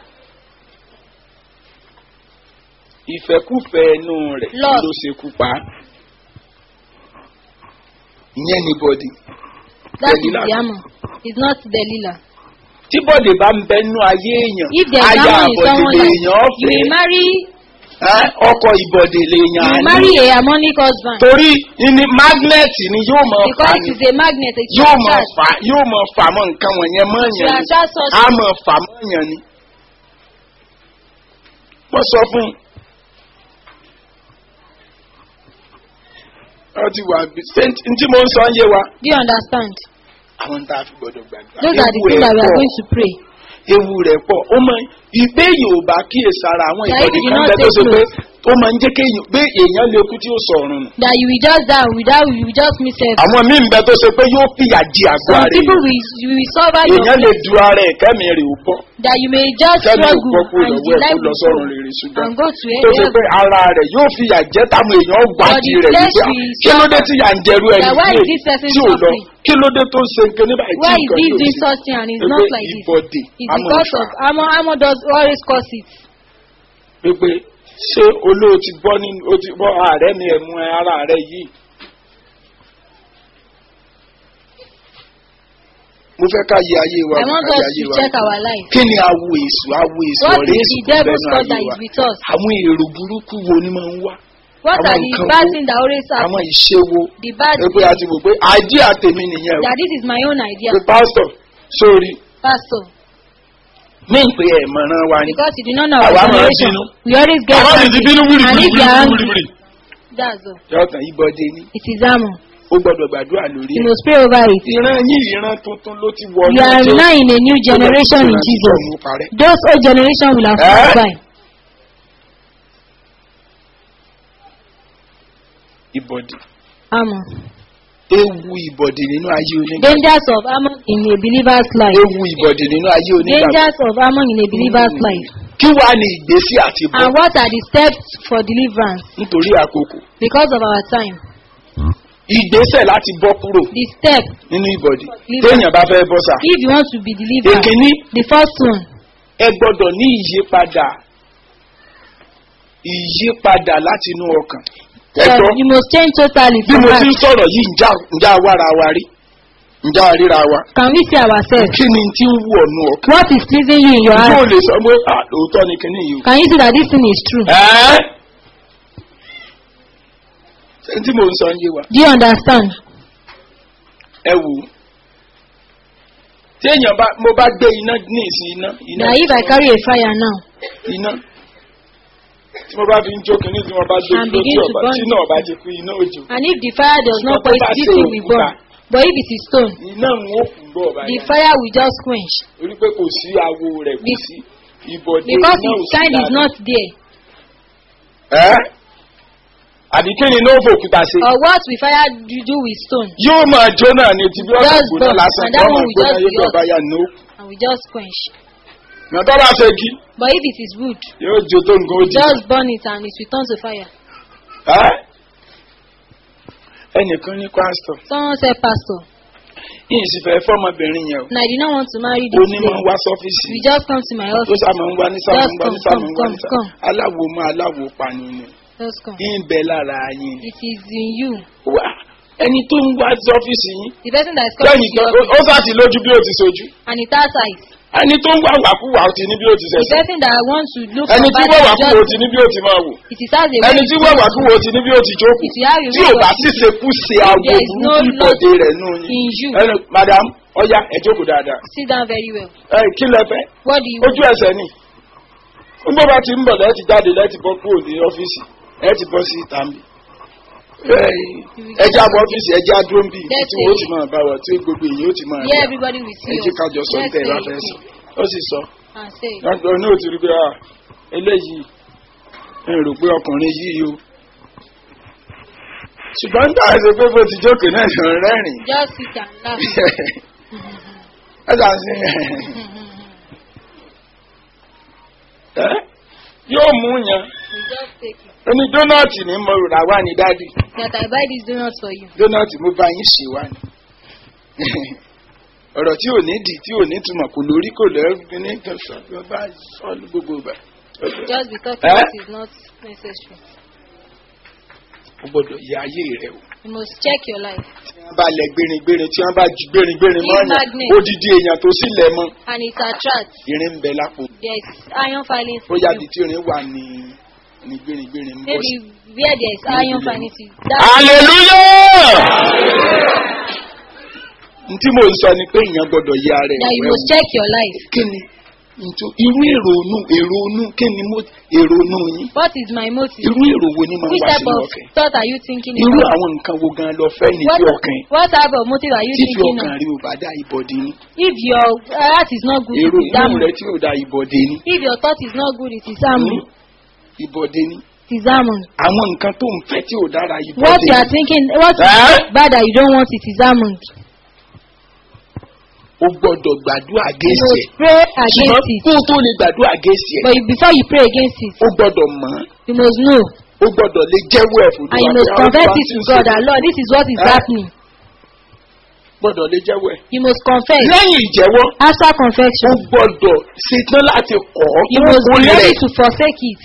ìfẹ́kùfẹ́ ẹnu rẹ̀ Lord. ló ṣekú pa á. ìyẹn ni bọ́dì. That is Delilah. the hammer. It's not Delilah. tí bọ́dì bá ń bẹnu ayé èèyàn If there's aya hammer in àbọ̀dì someone lèèyàn like you ọ̀fẹ́ will marry ẹ́, ọkọ̀ ìbọ̀dì lèèyàn you á will ní. marry a harmonic husband. torí ní magnet ni yóò mọ fà Because ní it is a magnet. It yóò will mọ attract. fà yóò mọ fà mọ nǹkan wọ̀nyẹn mọ́ To yẹn ni attract such á mọ fà mọ́ yẹn ni. wọ́n sọ fún un. ọ ti wà bí ṣé ntí mo ń sọ ń yé wa. Do you understand? àwọn tá a fi gbọdọ̀ gbàgbà. Those are the Ewu things that we rẹ̀ are pọ̀. going to pray. ewu rẹ̀ pọ̀ ó mọ ìgbé yorùbá kíyèsára àwọn Ṣáà ìbọ̀dì ìdí kan náà bẹ tó take ṣe pé note. ó máa ń jẹ́ kéèyàn pé èèyàn lè kú tí ó sọ ọ̀run nù. that you will just die without you will just miss it. àwọn míì ń bẹ tó ṣe pé yóò fìyà jí àgọ́ Some ara people èèyàn will, you will suffer your èèyàn lè du ara ẹ̀ kẹ́mi rè ó bọ́ that you may just kẹ́mi ò struggle bọ́ kú and lọ́wọ́ the ẹ̀ kó life lọ will sọ́run go rere ṣùgbọ́n and go to tó ṣe pé heaven. ara rẹ̀ yóò fìyà jẹ́ táwọn èèyàn gbájú the rẹ̀ flesh wípé will kí ló dé suffer. tí yà ń jẹrú ẹni That why tí is this person ò lọ suffering? kí ló dé tó ń ṣe nǹkan nígbà tí Why is nǹkan this yóò doing ṣe such thing and it's Pé not like this? ìbọ̀dè It's àmọ́ because ìfà of Amo Amo does always cause it. pé ṣé olóò ti bọ́ nínú o ti bọ́ ààrẹ mi ẹ̀mú ara rẹ yìí. mo fẹ́ ká yẹ ayé wa I wò, want ká yẹ us ayé to wa check wò. our life. kí ni awo èso awo èso What ọ̀rẹ́ is èso the devil's lẹ́nu cause that ayé is wa with us? àwọn èrò burúkú wo ni máa ń wá What Àwọn are the nǹkan bad wo- things that always àwọn happen? ìṣe wo The bad ẹ pé a ti wò pé àìdí àtẹ̀mí nìyẹn o that this is my own idea, pé pásítọ̀ sórí Pastor. ní ìpè ẹ̀mọ̀ràn wa ni Because you do not know Àwa our máa ń generation. bínú. We always get àwọn sì ti angry. bínú wíìrì And if wíìrì you are wíìrì angry, wíìrì that's all. yọ̀ọ̀tàn ìbọ̀dé ni It is Amo. ó gbọ́dọ̀ gbàdúrà lórí You ẹ̀. must pray over it. ìran yín ìran tuntun ló ti wọ We are now in a new generation in Jesus. Those old generation will have Eh? passed by. ìbọ̀dì Amo. ewu ìbọ̀dì nínú ayé onígbà Dangers of Ammon in a believer's life. ewu ìbọ̀dì nínú ayé onígbà Dangers of Ammon in a believer's life. kí wàá ní ìgbésí àti bọ̀ And what are the steps for deliverance? nítorí àkókò Because of our time. ìgbésẹ̀ láti bọ́ kúrò The step, nínú ìbọ̀dì Deliverance. téèyàn bá fẹ́ bọ́ sà if you want to be delivered, èkíní the first one, ẹ gbọ́dọ̀ ní ìyípadà ìyípadà láti inú ọkàn ẹ uh, gbọ́ you must change totally bí from mo heart. ti ń sọ̀rọ̀ yìí ǹjá ǹjá wára wa rí ǹjá ríra wa Can we see ourselves? kí ni tí ń wù ọ̀nù ọkàn What is pleasing you in your yóò heart? lè sọ pé ah lóòótọ́ ni kíní yìí o. Can you see that this thing is true? ẹ́ ṣé tí mò ń sọ ń yé wa Do you understand? ẹ wò ó tí èèyàn bá mo bá gbé iná ní ìsìn iná iná That if I carry a fire now iná tí mo bá fi ń jó kínní tí mo bá gbé And iná tí begin to ọba burn tí náà bá ti kú iná òjò and if the fire does not Ṣùgbọ́n tó quench, bá this ṣe thing will burn. òkúta. But if it is stone, iná ń wó kù gbọ́ ọba the yẹn fire will just quench torí pé kò sí awo rẹ̀ kò Be- sí ìbọ̀dé because iná ò its sí kind is lára. not there. ẹ́ àbí kí ni iná ó fòkúta ṣe Or what will fire do do with stone yóò máa jó náà ní ti bí ọ̀sán Just gbóná burn. lásán And that yóò one máa will gbóná just yóò be bí ọba hot. yà ní ó and will just quench. yàtọ̀ bá ṣe kí But if it is wood, yóò jó tó nǹkan ó jì just burn it and it will turn to fire. ẹ́ ẹnìkan ní pásítọ̀ Someone said, Pastor, yìí sì fẹ́ fọ́mọbìnrin yẹn o and I did not want to marry ó this ní lady. máa ń wá sọ́fíìsì We just come to my tó office. sàmọ̀ ń wá ní sàmọ̀ ń wá ní Just sàmọ̀ ń wá come, ní come, sàmọ̀ come. aláwo máa aláwo pani ni Just come. ń bẹ lára yín It is in you. wá ẹni tó ń wá sọ́fíìsì yín The person that is coming lẹ́yìn to tó your ó office sá ti lójú bí ó ti sojú and it has eyes. ẹni tó ń wá wàkúwà ó ti ní bí ó ti The sẹ̀sẹ̀ person that wants to look ẹni for tí bad wọ́n things wàkúwà ó just ti ní bí ó ti máa wò it is as a way ẹni tí wọ́n wàkúwà ó ti ní bí ó ti jókòó If you have a tí way ò of bá ṣíṣe kú ṣe aago there is no burúkú ìbọ̀dé rẹ̀ nù yín in you. ẹni madam ọya ẹ jókòó dáadáa sit down very well. ẹ kí lẹ fẹ́ What do you ojú ẹsẹ̀ ni nígbà bá ti ń bọ̀ lẹ́ẹ̀tì jáde lẹ́ẹ̀tì bọ́ kúrò ní ọ́fíìsì ẹ ti bọ́ sí ìtàmì ẹjẹ́ àbọ̀ ọ́fíìsì ẹjẹ́ àdúró ń bì Let's tí wọ́n say ti máa bá wọ tí gbogbo èyí ó ti máa Yeah, rí everybody will see ẹjẹ́ us. kájọ sọ Let's tẹ́ ẹ bá say fẹ́ it sọ ó sì sọ and say it. lọ́dọ̀ ní òtún rí pé à eléyìí ń rò pé ọkùnrin yìí o ṣùgbọ́n nígbà ẹsẹ̀ pé bó ti jókòó náà ṣe ń rẹ́rìn Just sit and laugh. ẹ ṣáà sí ẹ yóò mú yan we just take it. oní dónàtì ní mo rà wá ní dádì That I buy this donut for you. dónàtì mo bá yín ṣe wá ní ọ̀rọ̀ tí ò ní dì tí ò ní túmọ̀ kò lórí kò lẹ́rù ní kẹsàn án bá sọ ní gbogbo ìgbà Just because Eh? it is not necessary. o gbọ́dọ̀ yẹ ayé rẹ o. You must check your life. tí wọ́n bá lẹ gbéringbérin tí wọ́n bá ju gbéringbérin mọ́ Leave ọ̀yàn magnet. odidi èèyàn tó sì lẹ̀ mọ́ And it attracts. irin ń bẹ lápò There is iron filings ó in yá you. di tí irin wà ní ní gbéringbérin ń bọ́ Maybe sí. where there is iron Maybe. filings. is- That hallelujah. n tí mò ń sọ ni pé èèyàn gbọ́dọ̀ yẹ ara that ẹ̀ you wẹ̀ must check your life. kí ni ntú irú èrònú èrònú kí ni mo èrònú yín What is my motive? irú èrò wo ni máa Which wá type sínú of ọkàn thought are you thinking irú about? àwọn nǹkan wo gan lọ fẹ́ ní What, tí ọkàn what type of motive are you tí fi thinking ọkàn of? rí ò bá dá ìbọ̀dé ní If your heart is not good, èrò it is inú rẹ damage. tí ò dá ìbọ̀dé ní If your thought is not good, it is harmful. ìbọ̀dé ní It is almond. àwọn nǹkan tó ń fẹ́ tí ò dára yìí What you are thinking, what is Eh? bad that you don't want, it is almond. o gbọ́dọ̀ gbàdúrà You gẹ̀ẹ́sì must ẹ̀ pray ṣùgbọ́n against it. kó o tó lè gbàdúrà gẹ̀ẹ́sì ẹ̀ But you, before you pray against it, o gbọ́dọ̀ mọ̀ ọ́n you must know o gbọ́dọ̀ lè jẹ́wọ́ ẹ̀ fún and you must confess it to God that Lord, this is what is Eh? happening. gbọ́dọ̀ lè jẹ́wọ́ ẹ̀. You must confess. lẹ́yìn ìjẹ́wọ́ After o confession, gbọ́dọ̀ ṣetán láti kọ̀ ọ́ you tó must be kórè ready rẹ̀ to forsake it.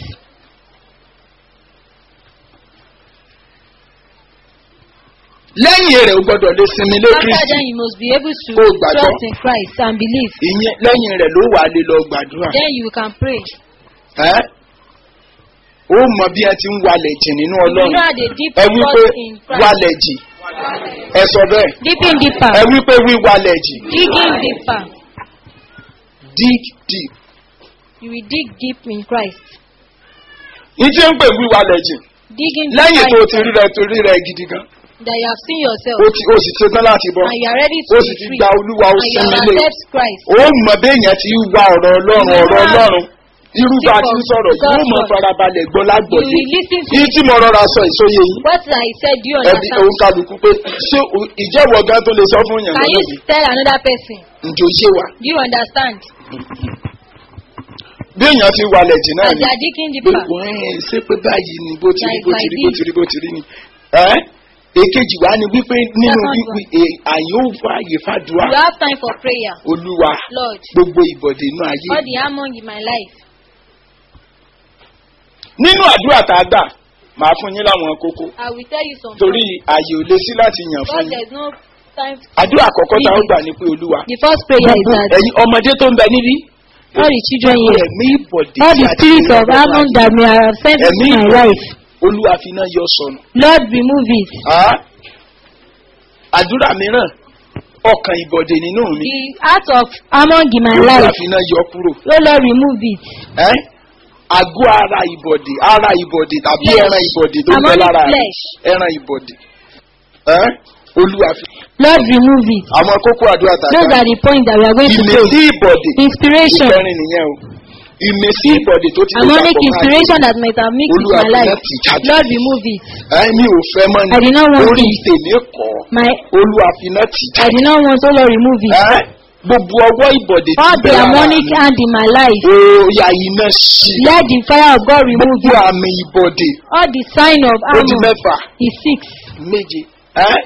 lẹ́yìn rẹ̀ o gbọ́dọ̀ lè sinmi lé After kristi then, you must be able to Kó o gbàgbọ́. trust in Christ and believe. ìyẹn lẹ́yìn rẹ̀ ló wà á lè lọ gbàdúrà Then you can pray. ẹ́ ó mọ bí ẹ ti ń walẹ̀ jìn nínú You ọlọ́run know the deep ẹ wí pé trust in Christ. walẹ̀ jìn ẹ sọ bẹ́ẹ̀ Dipping deeper. ẹ wí pé wíwalẹ̀ jìn Digging deeper. dig deep You will dig deep in Christ. ìdí ń pè wíwalẹ̀ jìn Digging lẹ́yìn tó o ti deeper. rí rẹ tó rí rẹ gidi gan That you have seen yourself. o ti o sì ṣetán láti bọ́ And you are ready to o be sì ti free. gba olúwa o And you sinmi have lé accept Christ. ó mọ béèyàn ti wá ọ̀rọ̀ ọlọ́run You ọ̀rọ̀ have- ọlọ́run irú bá a ti ń sọ̀rọ̀ yìí ó God's mọ word. farabalẹ̀ gbọ́ You lágbọ̀dé will listen to yìí tí mo rọra sọ ìsóye yìí what I said. Do you ẹbí understand? òun kálukú pé ṣé o- ìjẹ́wọ̀ gan tó lè sọ fún yàn Can you lọ́dọ̀ tell another person? ǹjẹ́ o ṣe wà Do you understand? bí èèyàn ti walẹ̀ jì náà As ni you are digging pé deeper. wọ́n ẹ̀ ṣé pé báyìí ni bó ti rí Like bó ti like rí bó this. ti rí bó ti rí ni ẹ́ èkejì wa ni wípé nínú Second wípé è- àyè ó fa àyè fàdúrà You have time for prayer. olúwa Lord, gbogbo ìbọ̀dé inú ayé all the harmony in my life. nínú àdúrà tá a gbà máa fún yín láwọn kókó I will tell you some torí àyè ò lè sí láti yàn Because fún yín there's no time. àdúrà àkọ́kọ́ tá a gbà ní pé olúwa The first prayer is gbogbo that ẹ̀yin ọmọdé tó ń bẹ níbí all the children gbogbo here, ẹ̀mí ìbọ̀dé all tí the a ti spirits ní of ọgbọ́n Ammon ayé, that may have sent into ẹ̀mí my ìbọ̀dé life, olúwa fi náà yọ sọnù. Lord, remove it. Ah, àdúrà mìíràn ọkàn ìbọ̀dé nínú mi The heart of Ammon in my olúwa life, fi náà yọ kúrò. oh Lord, remove it. Ẹ́, àgọ́ ara ìbọ̀dé ara ìbọ̀dé tàbí Flesh. ẹran ìbọ̀dé tó ń bẹ Ammonic lára rẹ̀ flesh. ẹran ìbọ̀dé. Ẹ́, olúwa fi Lord, remove it. àwọn kókó àdúrà Those tàbí are the points that we are going to pray. ìmísí ìbọ̀dé Inspiration. ìkẹrin nìyẹn o ìmísí ìbọ̀dé tó ti lè Ammonic dàpọ̀ mọ́ ayé. inspiration that might have mixed with Olúwa my fi life. náà tì jáde. Lord, remove it. Ẹ́, mi ò fẹ́ mọ́ I did not ni want orí it. tèmi kọ́ My, olúwa fi náà tì I jáde. did not want, oh Lord, remove it. Ẹ́, gbogbo ọwọ́ ìbọ̀dé All ti the bẹ lára harmonic mi. hand in my life, Oya iná sí. let the fire of God remove Gbogbo it. àmì ìbọ̀dé All the sign of ó di Ammon mẹ́fà is six. méje. Ẹ́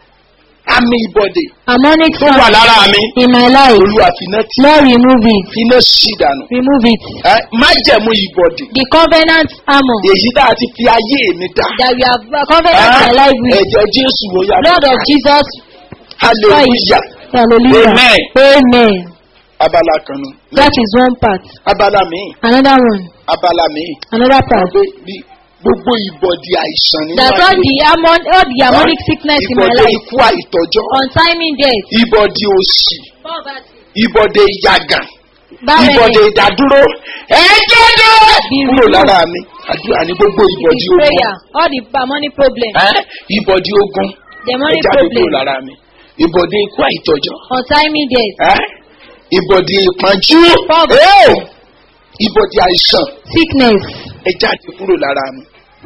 àmì ìbọ̀dé Harmonic tó wà sound lára mi. in my life, Olúwa fi iná tì. Lord, remove it. Iná sí dànù. Remove it. Ẹ́ májẹ̀mú ìbọ̀dé. The covenant Ammon Èyí tá a ti fi ayé mi dá. that we have uh, covenant my life with. Ẹ̀jẹ̀ Jésù ló yá. Blood of Jesus Hallelujah. Hallelujah. Amen. Amen. Abala kan nu. That is one part. Abala míì. Another one. Abala míì. Another part. Pé bí gbogbo ìbọ̀dé àìsàn nínú That all the harmon all the harmonic sickness in my Ìbọ̀dé life. ikú àìtọ́jọ́. Untiming death. Ìbọ̀dé òṣì. Poverty. Ìbọ̀dé ìyàgàn. ìbọ̀dé Barrenness. ìdádúró ẹ̀jẹ̀ dé Be kúrò removed. lára mi àdúrà ní gbogbo It ìbọ̀dé is ogun prayer. All the harmonic problems. ẹ́, ìbọ̀dé ogun Demonic ẹ̀jáde kúrò problems. lára mi ìbọ̀dé ikú àìtọ́jọ́ Untiming death. ẹ́, ìbọ̀dé ìpọ́njú Poverty. ẹ́, ìbọ̀dé àìsàn Sickness. ẹ̀jáde kúrò lára mi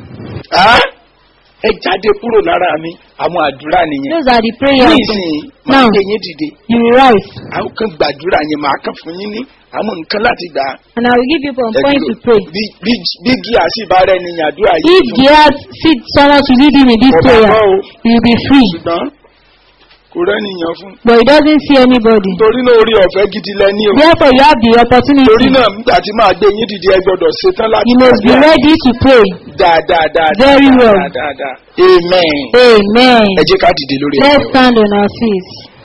ẹ́, ẹ̀jáde kúrò lára mi àwọn àdúrà nìyẹn Those are the prayers. nísìnyí máa Now. gbé yín dìde You will rise. àwọn kan gbàdúrà yẹn máa kàn fún yín ní àwọn nǹkan láti gbà á. And I will give you some Ẹ points dúró. to pray. bí bí bí gíà sì bá rẹ ní àdúrà yìí If fún Gehazi see someone to lead him in this Ọba prayer, gbọ́ o. he will be free. ṣùgbọ́n kò rẹ́nìyàn fún. But he doesn't see anybody. torí náà orí ọ̀fẹ́ gidi lẹ́ni o. Therefore, you have the torí opportunity. náà nígbà tí máa gbé yín dìde ẹ gbọ́dọ̀ ṣetán láti You must be gbàdúrà. ready to pray. dáadáa dáadáa Very well. dáadáa dáadáa amen. Amen. ẹ jẹ́ ká dìde lórí Let's ẹ̀sìn wa. stand on our feet.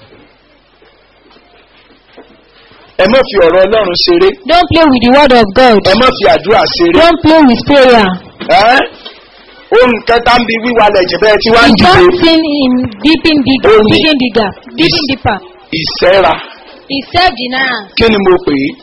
ẹ má fi ọ̀rọ̀ ọlọ́run ṣeré Don't play with the word of God. ẹ má fi àdúrà ṣeré. Don't play with prayer. ẹ́ ohun kẹta ń bi wíwá lẹ̀jẹ̀ bẹ́ẹ̀ tí wá ń The dìde first thing in dipping digger, Only- digging digger, digging deeper ìṣẹ́ra is self-denial. kí ni mo pè é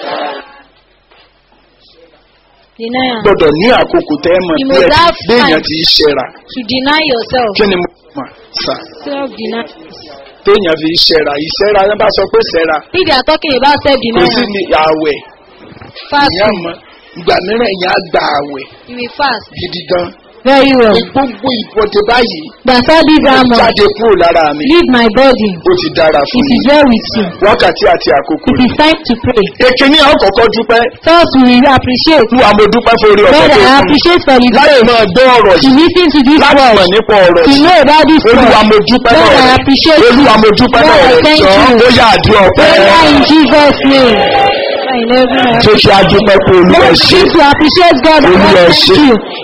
Denial. gbọ́dọ̀ ní àkókò tẹ́ ẹ mọ̀ You bí must ẹ have ti béèyàn time. ti ṣẹ́ra To deny yourself. kí ni mo mọ̀ sà Self-denial. téèyàn fi ṣẹ́ra ìṣẹ́ra yẹn bá sọ pé ṣẹ́ra If you are talking about kò sí self-denial, ní àwẹ̀ ìyá fasting, mọ ìgbà mìíràn èèyàn á gba àwẹ̀ You will fast. gidi gan Very well. pé gbogbo ìbọ̀dé báyìí That's all this ó armor. jáde kúrò lára mi Leave my body. ó ti dára fún It mi is well with you. wákàtí àti àkókò It is time to pray. èkìní àkọ́kọ́ dúpẹ́ First, we will appreciate. olúwa mo dúpẹ́ fún orí ọ̀fẹ́ God, tó I fún mi appreciate for the láti grace máa gbọ́ ọ̀rọ̀ to yìí listen to this láti mọ̀ word. nípa ọ̀rọ̀ To yìí know about this olúwa word. mo dúpẹ́ God, náà I rẹ̀ appreciate you. olúwa mo dúpẹ́ God, náà I rẹ̀ thank jọ you. ó yá àdúrà ọ̀pẹ́ Prayer in Jesus' name. In every tó ṣe adúpẹ́ pé olúwa Lord, ṣe begin to appreciate God and Olúwa God ṣe. thank you.